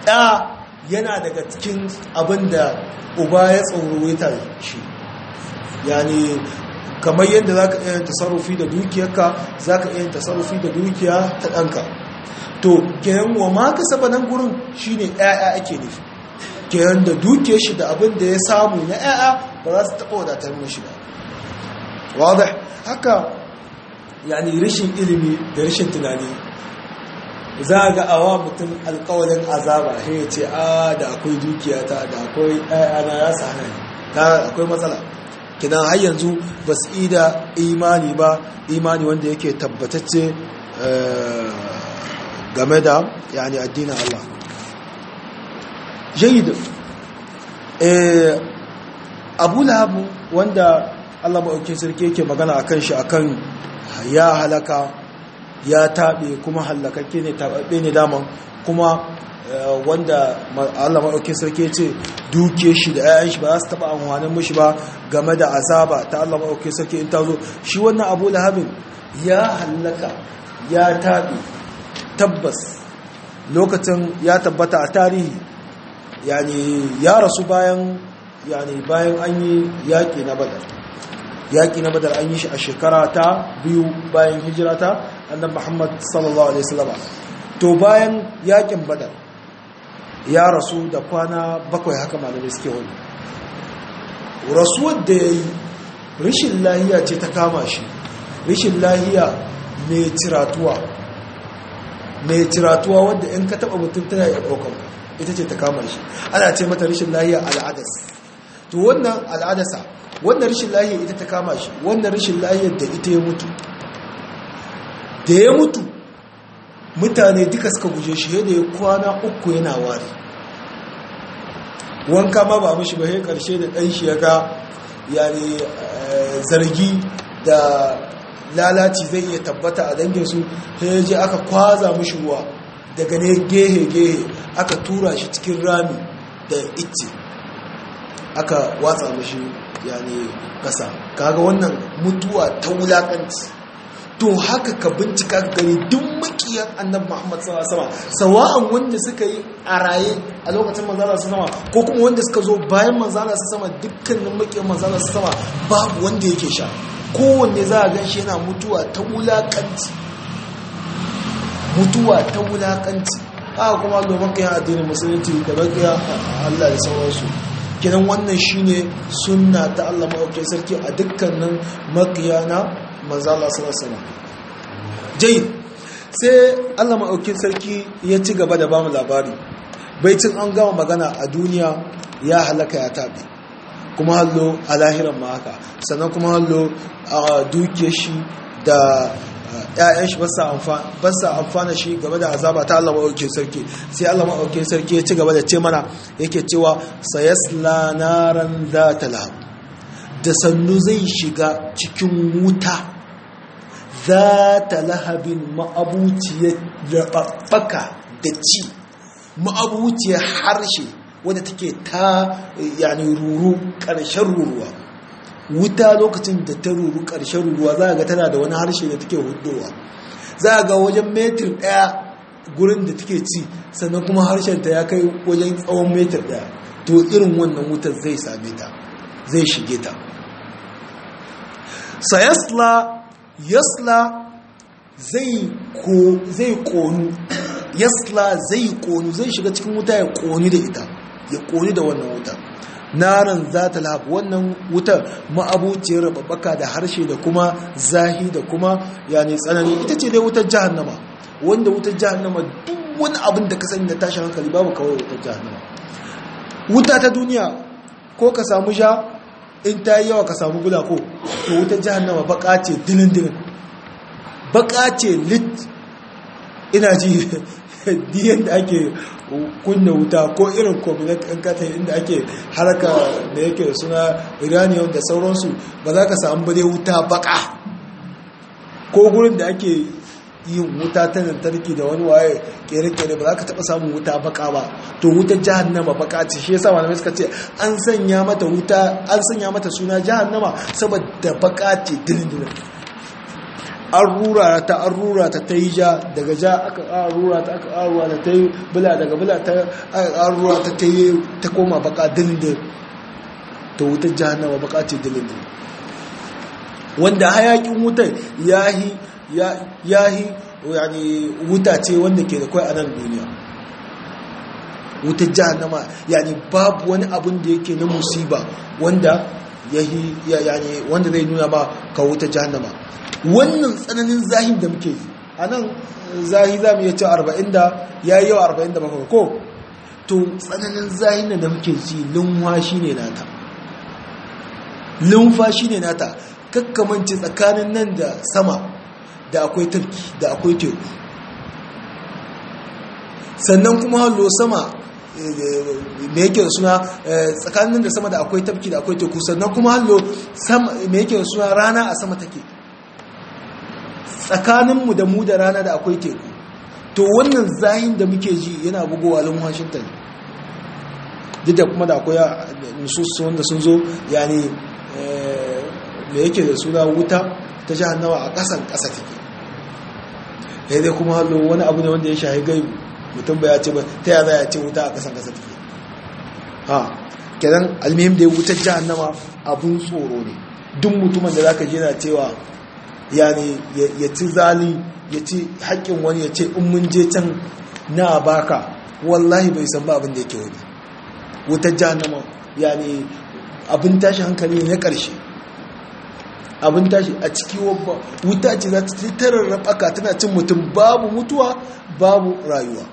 ɗa yana daga cikin abin da uba ya tsaurowita shi yani kamar yadda za ka iya tasarrufi da dukiyarka za ka iya tasarrufi da dukiya ta ɗanka to kenan wa ma ka saba nan gurin shine ɗaya ake nufi kenan da dukiyar shi da abin da ya samu na ɗaya ba za su taɓa wadatar mashi ba wadda haka yani rashin ilimi da rashin tunani za a ga awa mutum alkawalin azaba sai ya ce a da akwai dukiya ta da akwai ɗayana ya sa hana ta akwai matsala kinan har yanzu ba su ida imani ba imani wanda yake tabbatacce game da yani addinin Allah jayid abu lahabu wanda Allah maɗaukin sarki yake magana akan shi akan ya halaka ya taɓe kuma hallakakke ne taɓaɓɓe ne daman kuma wanda Allah maɗaukin sarki ce duke shi da 'ya'yan shi ba za su taɓa amfanin mushi ba game da azaba ta Allah maɗaukin sarki in ta zo shi wannan abu lahabin ya hallaka ya taɓe tabbas lokacin ya tabbata a tarihi yani ya rasu bayan yani bayan an yi yaƙi na badar yaƙi na badar an yi shi a shekara ta biyu bayan hijira ta annan muhammad sallallahu alaihi wasallam to bayan yaƙin badar ya rasu da kwana bakwai haka malamai suke wani rasuwar da ya yi rishin lahiya ce ta kama shi rishin lahiya mai ciratuwa mai ciratuwa wadda in ka taɓa mutum tana iya ɗaukar ita ce ta kama shi ana ce mata rishin lahiya al'adas to wannan al'adasa wannan rishin lahiyar ita ta kama shi wannan rishin lahiyar da ita ya mutu da ya mutu mutane duka suka guje shi yadda ya kwana uku yana wari wanka ma ba mashi ba sai karshe da ɗan shi ya ga yani zargi da lalaci zai iya tabbata a danginsu sai ya je aka kwaza mashi ruwa daga ne gehe-gehe aka tura shi cikin rami da itce aka watsa mashi yani kasa kaga wannan mutuwa ta wulakanci to haka ka bincika gari duk makiyan annabi Muhammad sallallahu alaihi wasallam sawa'an wanda suka yi a raye a lokacin manzala su sama ko kuma wanda suka zo bayan manzala su sama dukkanin makiyan manzala su sama babu wanda yake sha kowanne za a gan shi yana mutuwa ta wulakanci mutuwa ta wulakanci haka kuma domin kai addinin musulunci da bakiya Allah da sauransu kiran wannan shine sunna ta Allah maɗauke sarki a dukkanin makiyana manzala sarasana jai sai Allah maɗauke sarki ya ci gaba da bamu labari baicin an gama magana a duniya ya halaka ya taɓe kuma hallo a lahiran ma haka sannan kuma hallo a duke shi da ‘ya'yan shi ba sa amfana shi game da azaba ta Allah maɗauke sarki sai Allah maɗauke sarki ya ci gaba da ce mana yake cewa sayasla naran za ta lahab da sannu zai shiga cikin wuta za ta lahabin ma'abuciyar raɓaɓɓaka da ci ma'abuciyar harshe wadda take ta yani ruru ƙarshen ruruwa wuta lokacin da ta ruru ƙarshen ruruwa za a ga tana da wani harshe da take hudowa za a ga wajen metir ɗaya gurin da take ci sannan kuma harshenta ya kai wajen tsawon metir ɗaya to irin wannan wutar zai same ta zai shige ta sayasla yasla zai konu yasla zai konu zai shiga cikin wuta ya koni da ita ya koni da wannan wuta naran za ta lahab wannan wutar ma'abuciyar rababaka da harshe da kuma zahi da kuma yani tsanani ita ce dai wutar jahannama wanda wutar jahannama duk wani abin da ka sani da tashin hankali babu kawai wutar jahannama wuta ta duniya ko ka samu sha in ta yi yawa ka samu gula ko to wutar jahannama baka ce dinin dinin baka ce lit ina ji diyan da ake kunna wuta ko irin kominet ɗin kata inda ake haraka da yake suna iraniyan da sauransu ba za ka samu bade wuta baka ko gurin da ake yin wuta ta lantarki da wani waye kere-kere ba za ka taɓa samun wuta baka ba to wutar jahannama baka ce shi yasa malamai suka ce an sanya mata wuta an sanya mata suna jahannama saboda baka ce dilin-dilin an rura ta an rura ta ta yi ja daga ja aka ƙara rura ta aka ƙara rura ta ta yi bula daga bula ta aka ƙara rura ta ta yi ta koma baka dindin ta wutar jahannama baka ce dindin wanda hayakin wutar yahi yahi yani wuta ce wanda ke da kai a nan duniya wutar jahannama yani babu wani abin da yake na musiba wanda yahi yani wanda zai nuna ba ka wutar jahannama wannan tsananin zahin da muke yi a nan zahi za mu iya ce 40 da ya yi yawa 47 ko to tsananin zahin da muke ji lumfashi ne nata lumfashi ne nata kakkamance tsakanin nan da sama da akwai tarki da akwai teku sannan kuma hallo sama me yake da suna tsakanin da sama da akwai tafki da akwai teku sannan kuma hallo me yake da suna rana a sama take tsakaninmu da mu da rana da akwai teku to wannan zahin da muke ji yana bugowa lin washington duk da kuma da akwai nusus wanda sun zo yani me yake da suna wuta ta jahannawa a ƙasan ƙasa take ya dai kuma hallo wani abu ne wanda ya shahi gaibu mutum ba ya ce ba ta ya za ya ce wuta a ƙasan ƙasa take ha kenan almihim da ya wutar jahannama abun tsoro ne duk mutumin da za ka jina cewa yani ya ci zali ya ci haƙƙin wani ya ce in mun je can na baka wallahi bai san ba abin da yake wani wutar jahannama yani abin tashi hankali ne ƙarshe abin tashi a ciki wuta ce za ta tarar rabaka tana cin mutum babu mutuwa babu rayuwa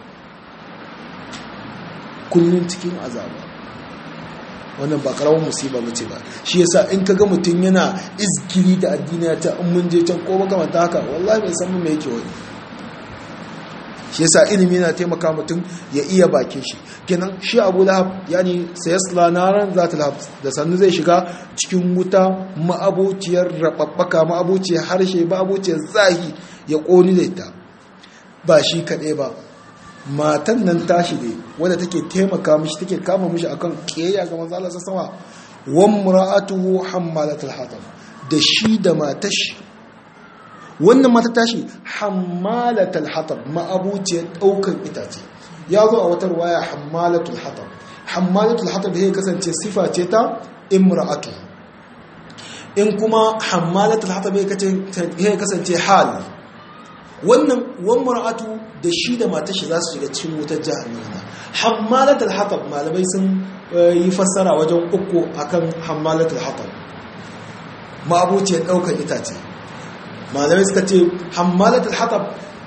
kullum cikin azaba wannan ba karawar musiba mace ba shi yasa in kaga mutum yana izgiri da addini ta in mun je can ko makamanta haka wallahi bai san me yake wani shi yasa ilimi yana taimaka mutum ya iya bakin shi kenan shi abu lahab yani sayasla naran zata lahab da sannu zai shiga cikin wuta ma'abociyar rababbaka ma'abociyar harshe ma'abociyar zahi ya koni da ita ba shi kaɗai ba matan nan tashi ne wadda take taimaka mishi take kama mishi akan ƙeya ga manzo Allah sama wan mura'atuhu hammalatul hatab da shi da matashi wannan mata tashi hammalatul hatab ma'abuciyar daukan itace ya zo a wata ruwaya hammalatul hatab hammalatul hatab ya kasance sifa ce ta imra'atu in kuma hammalatul hatab ya kasance hal wannan wan mar'atu da shi da matar shi za su shiga cikin wutar jahannama hammalatul hatab malamai sun yi fassara wajen uku akan hammalatul hatab ma'abuciyar daukar itace malamai suka ce hammalatul hatab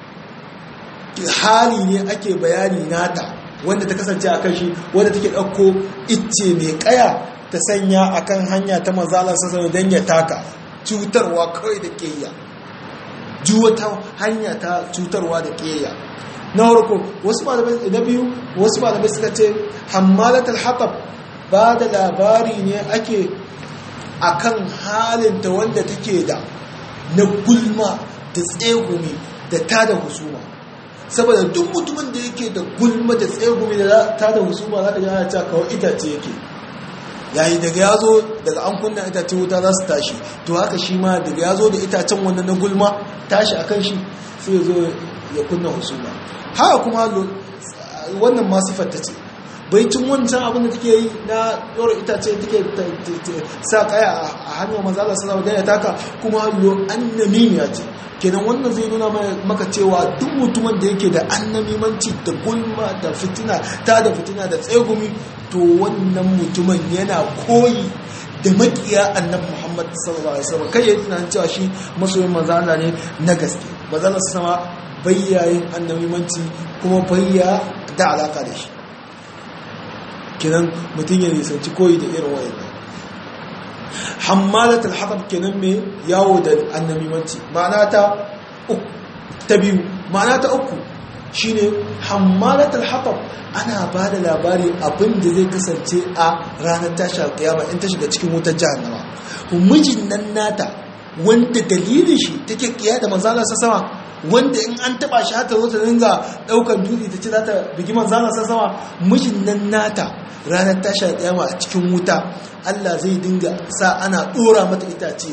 hali ne ake bayani nata wanda ta kasance a kan shi wanda take ɗauko icce mai ƙaya ta sanya akan hanya ta mazalar sassan don ya taka cutarwa kawai da ƙeya ji wata hanya ta cutarwa da ƙeya na harko wasu malamai na biyu wasu malamai suka ce hammalatul hatab ba da labari ne ake akan halinta wanda take da na gulma da tsegumi da tada husuma saboda duk mutumin da yake da gulma da tsegumi da tada husuma za ka ji ana cewa kawai itace yake yayi daga ya zo daga an kunna itace wuta za su tashi to haka shi ma daga ya zo da itacen wannan na gulma tashi akan shi sai zo ya kunna husuma haka kuma wannan ma sifar ta ce bai cin wancan abin da take yi na ɗora itace take sa kaya a hannun manzala sallallahu alaihi ya taka kuma hallo annamimiya ce kenan wannan zai nuna maka cewa duk mutumin da yake da annamimanci da gulma da fitina ta da fitina da tsegumi to wannan mutumin yana koyi da makiya annabi Muhammad sallallahu alaihi wasallam kai ya tunanin cewa shi masoyin manzala ne na gaske manzala sama bayyayin annamimanci kuma bayya da alaka da shi kenan mutum ya nisanci koyi da irin wayannan hammalatul hatab kenan mai yawo da annamimanci ma'ana ta uku ta biyu ma'ana ta uku shine hammalatul hatab ana ba da labari abin da zai kasance a ranar tashar kiyama in ta shiga cikin wutar jahannama mijin nan nata wanda dalilin shi take kiya da manzala sa sama wanda in an taba shi hata zo ta dinga daukan dutse ta ce za ta bigi manzala sa sama mijin nan nata ranar tashar kiyama a cikin wuta Allah zai dinga sa ana dora mata itace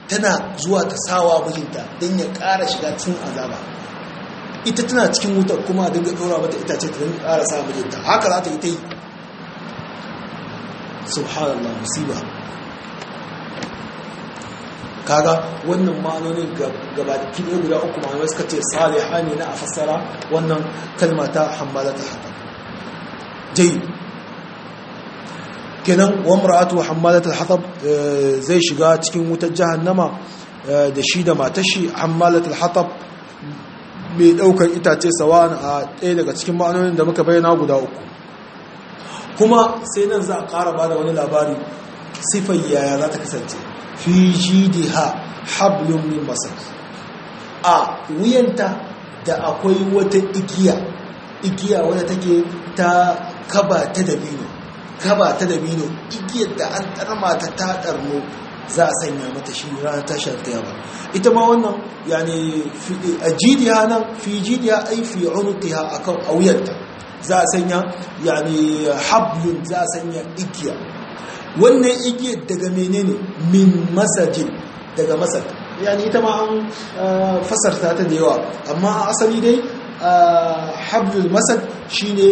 tana zuwa ta sawa mijinta don ya ƙara shiga cikin azaba ita tana cikin wutar kuma a dinga ɗora mata itace ta dinga ƙara sa mijinta haka za ta yi ta yi subhanallah musiba kaga wannan ma'anonin gabaki ɗaya guda uku ma'anar suka ce saliha ne na a fassara wannan kalma ta hammala ta haka jai kenan wamra'atu hammalat al-hatab zai shiga cikin wutar jahannama da shi da matashi hammalat al-hatab mai daukar itace sawan a ɗaya daga cikin ma'anonin da muka bayyana guda uku kuma sai nan za a ƙara ba da wani labari sifar yaya za ta kasance fi jidiha hablum min masar a wuyanta da akwai wata igiya igiya wadda take ta kaba ta dabino kaba ta dabino igiyar da an tarma ta ta ɗarno za a sanya mata shi ranar tashar kiyama ita ma wannan yani a jidiya nan fi jidiya ai fi unuqiha akan auyanta za a sanya yani hablun za a sanya igiya wannan igiyar daga menene min masajin daga masar yani ita ma an fasarta ta da yawa amma asali dai hablul masad shine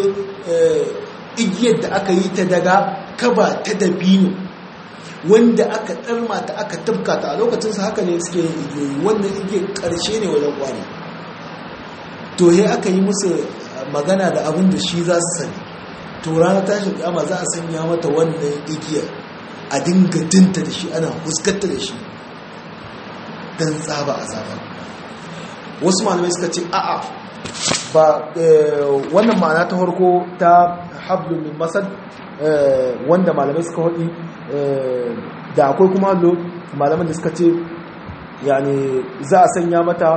igiyar da aka yi ta daga kaba ta dabino wanda aka ɗarma ta aka tafka ta a lokacinsa haka ne suke yin igiyoyi wannan igiyar ƙarshe ne wajen kwani to he aka yi musu magana da abin da shi za su sani to ranar tashin kama za a sanya mata wannan igiyar a dinga dinta da shi ana huskanta da shi don tsaba a zaba wasu malamai suka ce a'a ba wannan ma'ana ta farko ta hablun min masad wanda malamai suka haɗi da akwai kuma hallo malaman da suka ce yani za a sanya mata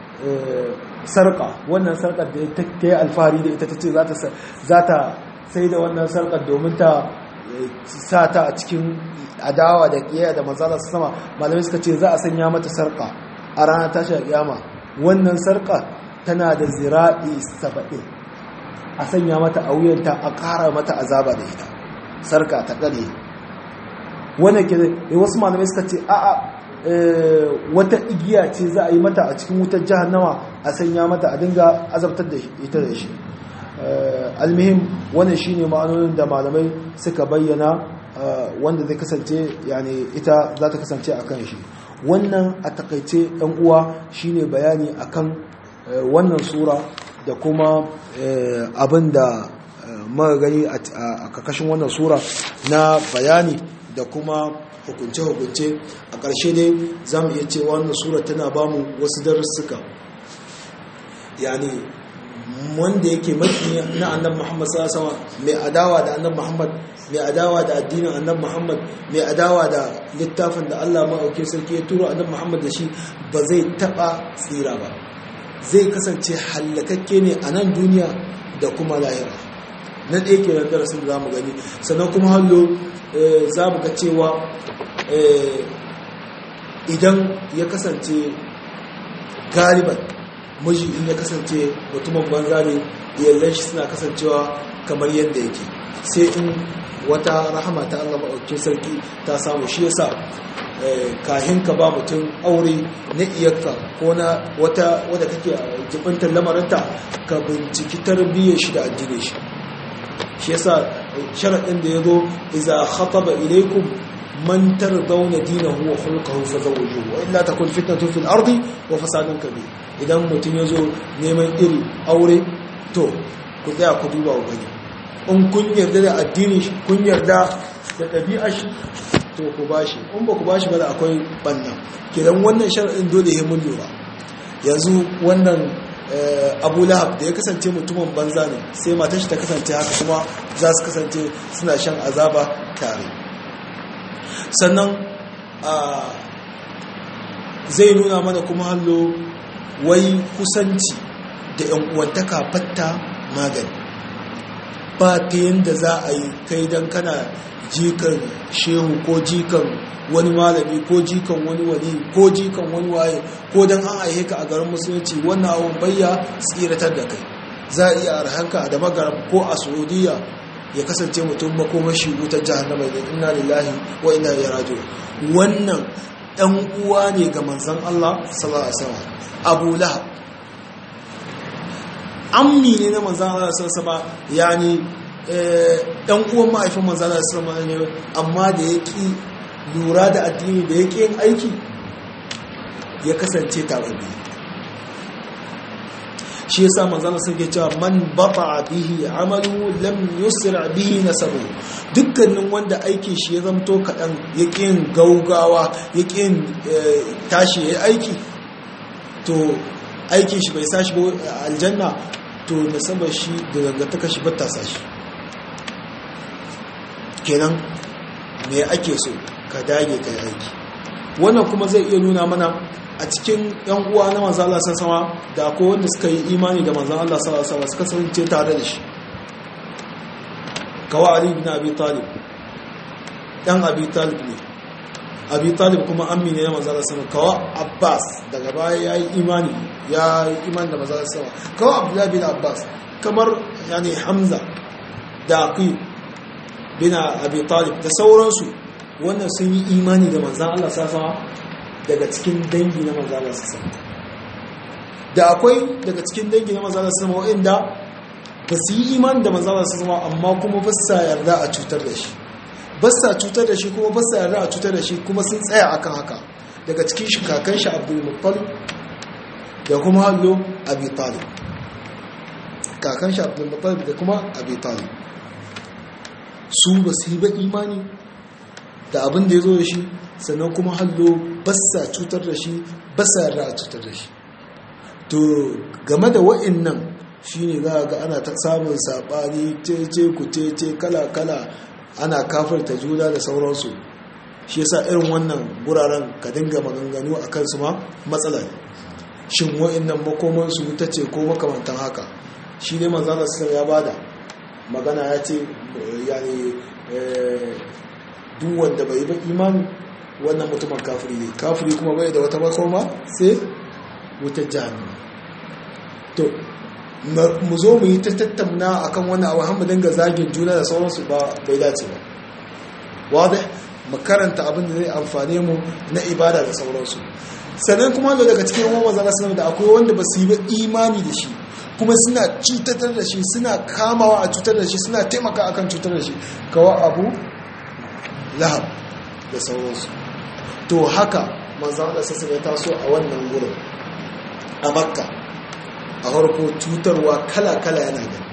sarƙa wannan sarƙar da ta yi alfahari da ita ta ce za ta sai da wannan sarƙar domin ta sa ta a cikin adawa da ƙiyaya da manzala su sama malamai suka ce za a sanya mata sarƙa a ranar tashi a ƙiyama wannan sarƙa tana da zira'i saba'in a sanya mata a wuyanta a ƙara mata azaba da ita sarƙa ta ƙare wannan ke da wasu malamai suka ce a'a wata igiya ce za a yi mata a cikin wutar jahannama a sanya mata a dinga azabtar da ita da shi almihim wannan shine ma'anonin da malamai suka bayyana wanda zai kasance yani ita za ta kasance a kan shi wannan a takaice ɗan uwa shine bayani akan wannan sura da kuma abin da muka gani a kakashin wannan sura na bayani da kuma hukunce-hukunce a ƙarshe dai za mu iya cewa wannan sura tana ba mu wasu darussuka yani wanda yake maki na annan muhammad sallallahu mai adawa da annan muhammad mai adawa da addinin annan muhammad mai adawa da littafin da allah ma'auke sarki ya turo annan muhammad da shi ba zai taɓa tsira ba zai kasance hallakakke ne a nan duniya da kuma lahira na ɗaya ke nan darasin da za mu gani sannan kuma hallo za mu ga cewa idan ya kasance galiban miji in ya kasance mutumin banza ne yallan shi suna kasancewa kamar yadda yake sai in wata rahama ta Allah maɗaukin sarki ta samu shi yasa kahin ka ba mutum aure na iyakka ko na wata wadda kake jibintar lamarinta ka binciki tarbiyyar shi da addinin shi shi yasa sharaɗin da ya zo iza khataba ilaikum man tardawna dinahu wa khulquhu fazawwijuhu wa illa takun fitnatun fil ardi wa fasadun kabir idan mutum ya zo neman iri aure to ku tsaya ku duba ku gani in kun yarda da addinin shi kun yarda da ɗabi'ar shi to ku bashi in ba ku bashi ba da akwai banna kidan wannan sharaɗin dole ya mun lura yanzu wannan abu lahab da ya kasance mutumin banza ne sai matan shi ta kasance haka kuma za su kasance suna shan azaba tare sannan zai nuna mana kuma hallo wai kusanci da yan uwantaka fatta magani ba ta yadda za a yi kai don kana jikan shehu ko jikan wani malami ko jikan wani wani ko jikan wani waye ko don an aihe ka a garin musulunci wannan awon bayya tsiratar da kai za a iya arhanka da magaram ko a saudiya ya kasance mutum makomashi wutar jahannama da inna lillahi wa inna ilaihi raji'un wannan ɗan uwa ne ga manzan Allah sallallahu alaihi wasallam Abu Lahab ammi ne na manzan Allah sallallahu alaihi wasallam yani ɗan uwan ma'aifin manzan Allah sallallahu alaihi wasallam ne amma da yake lura da addini da yake yin aiki ya kasance tababbi shi yasa manzon sun ke cewa man bata bihi amalu lam yusra bihi nasabu dukkanin wanda aikin shi ya zamto kadan yakin gaugawa yakin tashi yayi aiki to aikin shi bai sashi ba aljanna to nasabar shi da dangantaka shi bata sashi kenan me ake so ka dage kai aiki wannan kuma zai iya nuna mana a cikin yan uwa na manzo Allah sama da akwai wanda suka yi imani da manzo Allah sallallahu alaihi wasallam suka kasance tare da shi kawa Ali ibn Abi Talib dan Abi Talib ne Abi Talib kuma ammi ne na manzo Allah sallallahu kawa Abbas daga baya yayi imani ya yi imani da manzo Allah sallallahu kawa Abdullah bin Abbas kamar yani Hamza da Aqil bin Abi Talib da sauransu wannan sun yi imani da manzo Allah sallallahu alaihi daga cikin dangi na manzala su sama da akwai daga cikin dangi na manzala su sama wa'inda ba su yi iman da manzala su sama amma kuma ba sa yarda a cutar da shi ba sa cutar da shi kuma ba sa yarda a cutar da shi kuma sun tsaya akan haka daga cikin shi kakan shi abdul muttalib da kuma hallo abi talib kakan shi abdul muttalib da kuma abi talib su ba su yi ba imani da abin da ya zo da shi sannan kuma hallo basa cutar da shi basa yarda a cutar da shi to game da wa'annan shine za ga ana ta samun saɓani cece ku cece kala-kala ana kafarta juna da sauransu shi yasa irin wannan guraren ka dinga maganganu a kansu ma matsala ne shin wa'annan makomansu ta ce ko makamantan haka shi ne manzana sun ya bada magana ya ce yani duk wanda bai yi ba imani wannan mutumin kafiri ne kafiri kuma bai da wata makoma sai wutar jami'a to mu zo mu yi ta tattauna akan wannan abu hamdu dinga zagin juna da sauransu ba bai dace ba wadda makaranta abin da zai amfane mu na ibada da sauransu sannan kuma da daga cikin wani mazana sanar da akwai wanda ba su yi ba imani da shi kuma suna cutar da shi suna kamawa a cutar da shi suna taimaka akan cutar da shi kawa abu lahab da sauransu to haka manzan da sassa ya taso a wannan wurin a makka a harko cutarwa kala-kala yana gani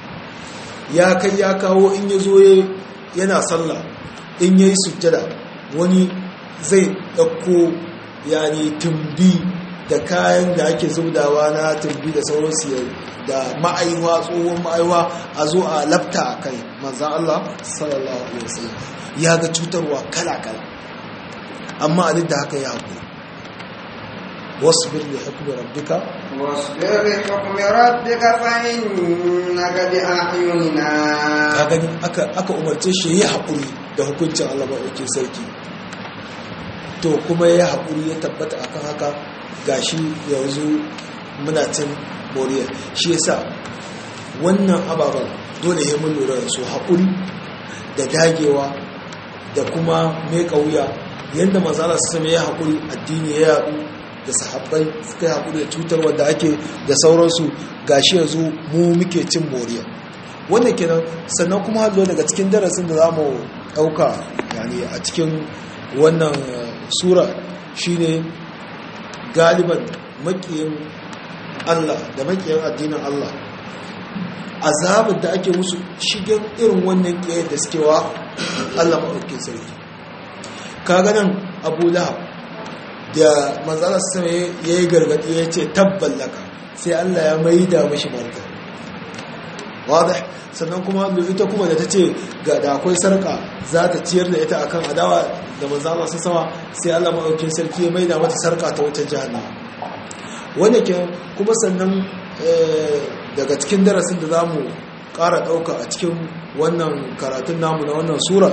ya kai ya kawo in ya zo yana sallah in ya yi sujjada wani zai ɗauko yani tumbi da kayan da ake zubdawa na tumbi da sauransu da ma'aiwa tsohon ma'aiwa a zo a lafta a kai manzan Allah sallallahu alaihi wasallam ya ga cutarwa kala-kala amma a duk da haka ya haƙuri wasu birni hukumar rabbika واصبر لحكم ربك فإنك بأعيننا ka gani aka aka umarce shi ya haƙuri da hukuncin Allah maɗaukin sarki to kuma ya haƙuri ya tabbata akan haka gashi yanzu muna cin moriya shi yasa wannan ababen dole ya mun lura da su haƙuri da dagewa da kuma mai wuya yadda manzala su sami ya haƙuri addini ya yaɗu da sahabbai suka yi haƙuri da cutar wadda ake da sauransu gashi yanzu mu muke cin moriya wannan kenan sannan kuma hallo daga cikin darasin da za mu ɗauka yani a cikin wannan sura shine galiban makiyin Allah da makiyin addinin Allah azabar da ake musu shigen irin wannan ƙiyar da suke wa Allah maɗaukin sarki kaga nan abu lahab da manzana sama ya yi gargaɗi ya ce tabballaka sai Allah ya mai da mashi marka wadda sannan kuma ita kuma da ta ce ga da akwai sarka za ta ciyar da ita akan adawa da manzana su sama sai Allah maɗaukin sarki ya mai da mata sarka ta wutar jihannan wanda ke kuma sannan daga cikin darasin da za mu ƙara ɗauka a cikin wannan karatun namu na wannan sura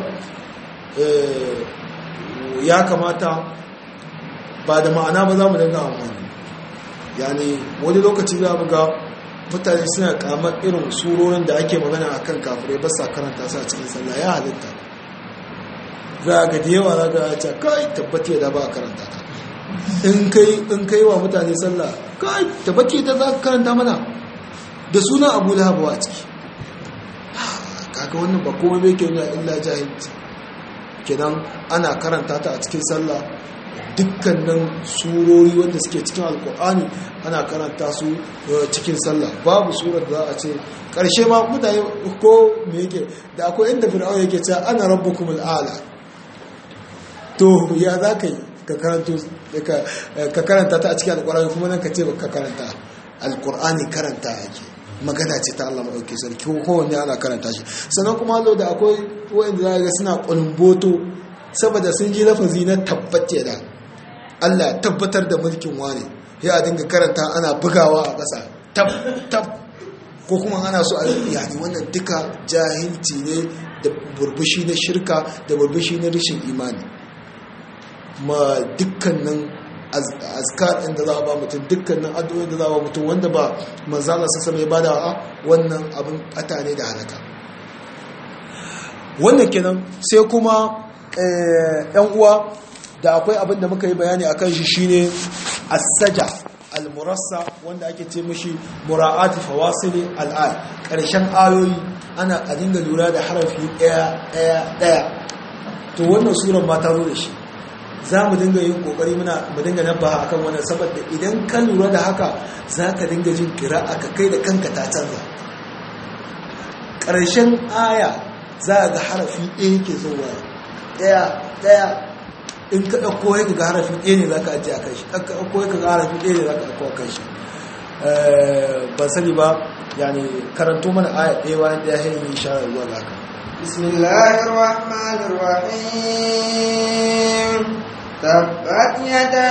ya kamata ba da ma'ana ba za mu dinga amfani yani wani lokaci za mu ga mutane suna kamar irin surorin da ake magana a kan kafirai ba sa karanta su a cikin sallah ya halitta za ga da yawa za ga ce kai tabbati da ba a karanta ta in kai in kai wa mutane sallah kai tabbati da za ka karanta mana da sunan abu lahab a ciki kaga wannan ba komai bai ke nuna illa jahilci kenan ana karanta ta a cikin sallah dukkanin surori wanda suke cikin alkur'ani ana karanta su cikin sallah babu surar da za a ce ƙarshe ma mutane ko me yake da akwai inda fir'aun yake cewa ana rabbukum al'ala to ya za ka yi ka karanta ta a cikin alkur'ani kuma nan ka ce ka karanta alkur'ani karanta yake magana ce ta Allah maɗauki sarki kowanne ana karanta shi sannan kuma lo da akwai wa'anda za ga suna ƙulboto saboda sun ji lafazi na tabbata da Allah tabbatar da mulkin wane ya a dinga karanta ana bugawa a ƙasa tab tab ko kuma ana so a yani wannan duka jahilci ne da burbushi na shirka da burbushi na rashin imani ma dukkanin azkar ɗin da za a ba mutum dukkanin addu'o'in da za a ba mutum wanda ba manzala sassa mai bada a wannan abin ɓata ne da halaka wannan kenan sai kuma yan uwa da akwai abin da muka yi bayani a kan shi shine asaja almurassa wanda ake ce mashi mura'ati fawasili al'ad ƙarshen ayoyi ana a dinga lura da harafi ɗaya ɗaya ɗaya to wannan suran ma ta zo da shi za mu dinga yin kokari muna mu dinga nabbaha akan wannan saboda idan ka lura da haka za ka dinga jin kira aka kai da kanka ta canza ƙarshen aya za a ga harafi ɗaya ke zuwa ɗaya ɗaya in ka ɗauko ya ga harafi ɗaya ne za ka ajiye a kai shi ka ɗauko ya ga harafi ɗaya ne za ka ɗauko a kai shi ban sani ba yani karanto mana aya ɗaya bayan ɗaya hanyar yi shara zuwa ga haka بسم الله الرحمن الرحيم تبت يدا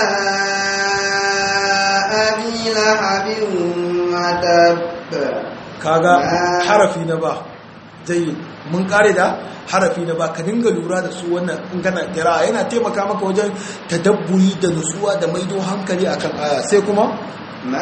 أبي لهب وتب kaga harafi na ba jayi mun kare da harafi na ba ka dinga lura da su wannan in kana kira yana taimaka maka wajen tadabburi da nutsuwa da maido hankali akan aya sai kuma ما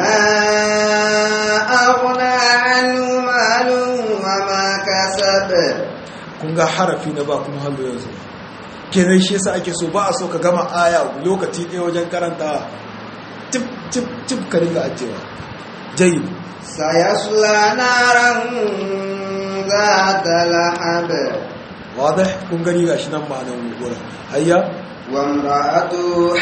أغنى عنه ماله وما كسب kun ga harafi na ba kuma hallo yanzu kenan shi yasa ake so ba a so ka gama aya lokaci ɗaya wajen karanta tip tip tip ka dinga ajewa jayi سيصلى نارا ذات لهب wadih kun gani gashi nan ma'anar gurin hayya وامرأته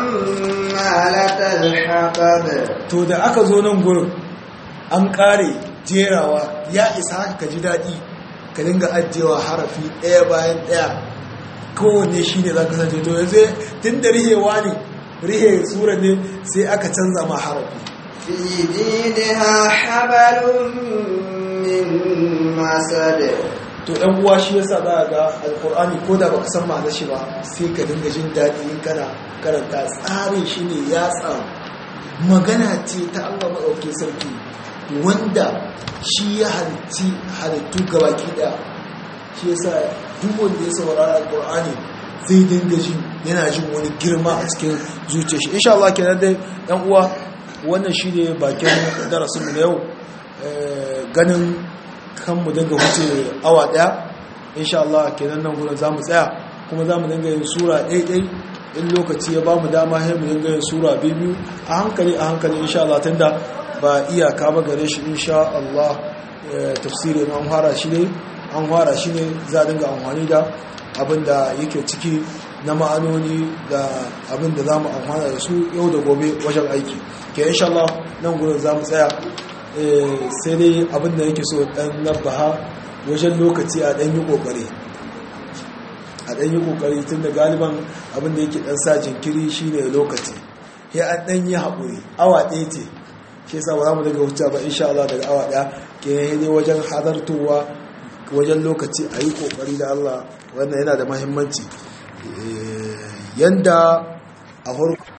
حمالة الحطب to da aka zo nan gurin an kare jerawa ya isa haka ka ji daɗi ka dinga ajiyewa harafi ɗaya bayan ɗaya kowanne shi ne za ka sace to yanzu tun da rihewa ne rihe sura ne sai aka canza ma harafi في جيدها حبل من مسد to ɗan uwa shi yasa za a ga alkur'ani ko da baka san ma'anar shi ba sai ka dinga jin daɗi in kana karanta tsarin shi ne ya tsaru magana ce ta Allah maɗauki sarki wanda shi ya halitti halittu gabaki ɗaya shi yasa duk wanda ya saurara alkur'ani zai dinga jin yana jin wani girma a cikin zuciyar shi insha Allah kenan dai ɗan uwa wannan shi ne bakin darasinmu na yau ganin kan mu dinga huce awa daya insha Allah kenan nan gurin zamu tsaya kuma zamu dinga yin sura ɗaiɗai in lokaci ya bamu dama sai mu dinga yin sura biyu a hankali a hankali insha Allah tunda ba iyaka ba gare shi insha Allah tafsirin an fara shi ne an fara shi ne za a dinga amfani da abinda yake ciki na ma'anoni da abinda za mu amfana da su yau da gobe wajen aiki ke insha Allah nan gurin za mu tsaya sai dai abinda yake so dan nabaha wajen lokaci a dan yi kokari a dan yi kokari tun da galiban abinda yake dan sa jinkiri shine lokaci ya an dan yi haƙuri awa ɗaya ce shi yasa ba za mu daga wuce ba insha Allah daga awa ɗaya ke ne wajen hadartowa wajen lokaci a yi kokari da Allah wannan yana da mahimmanci yanda a farko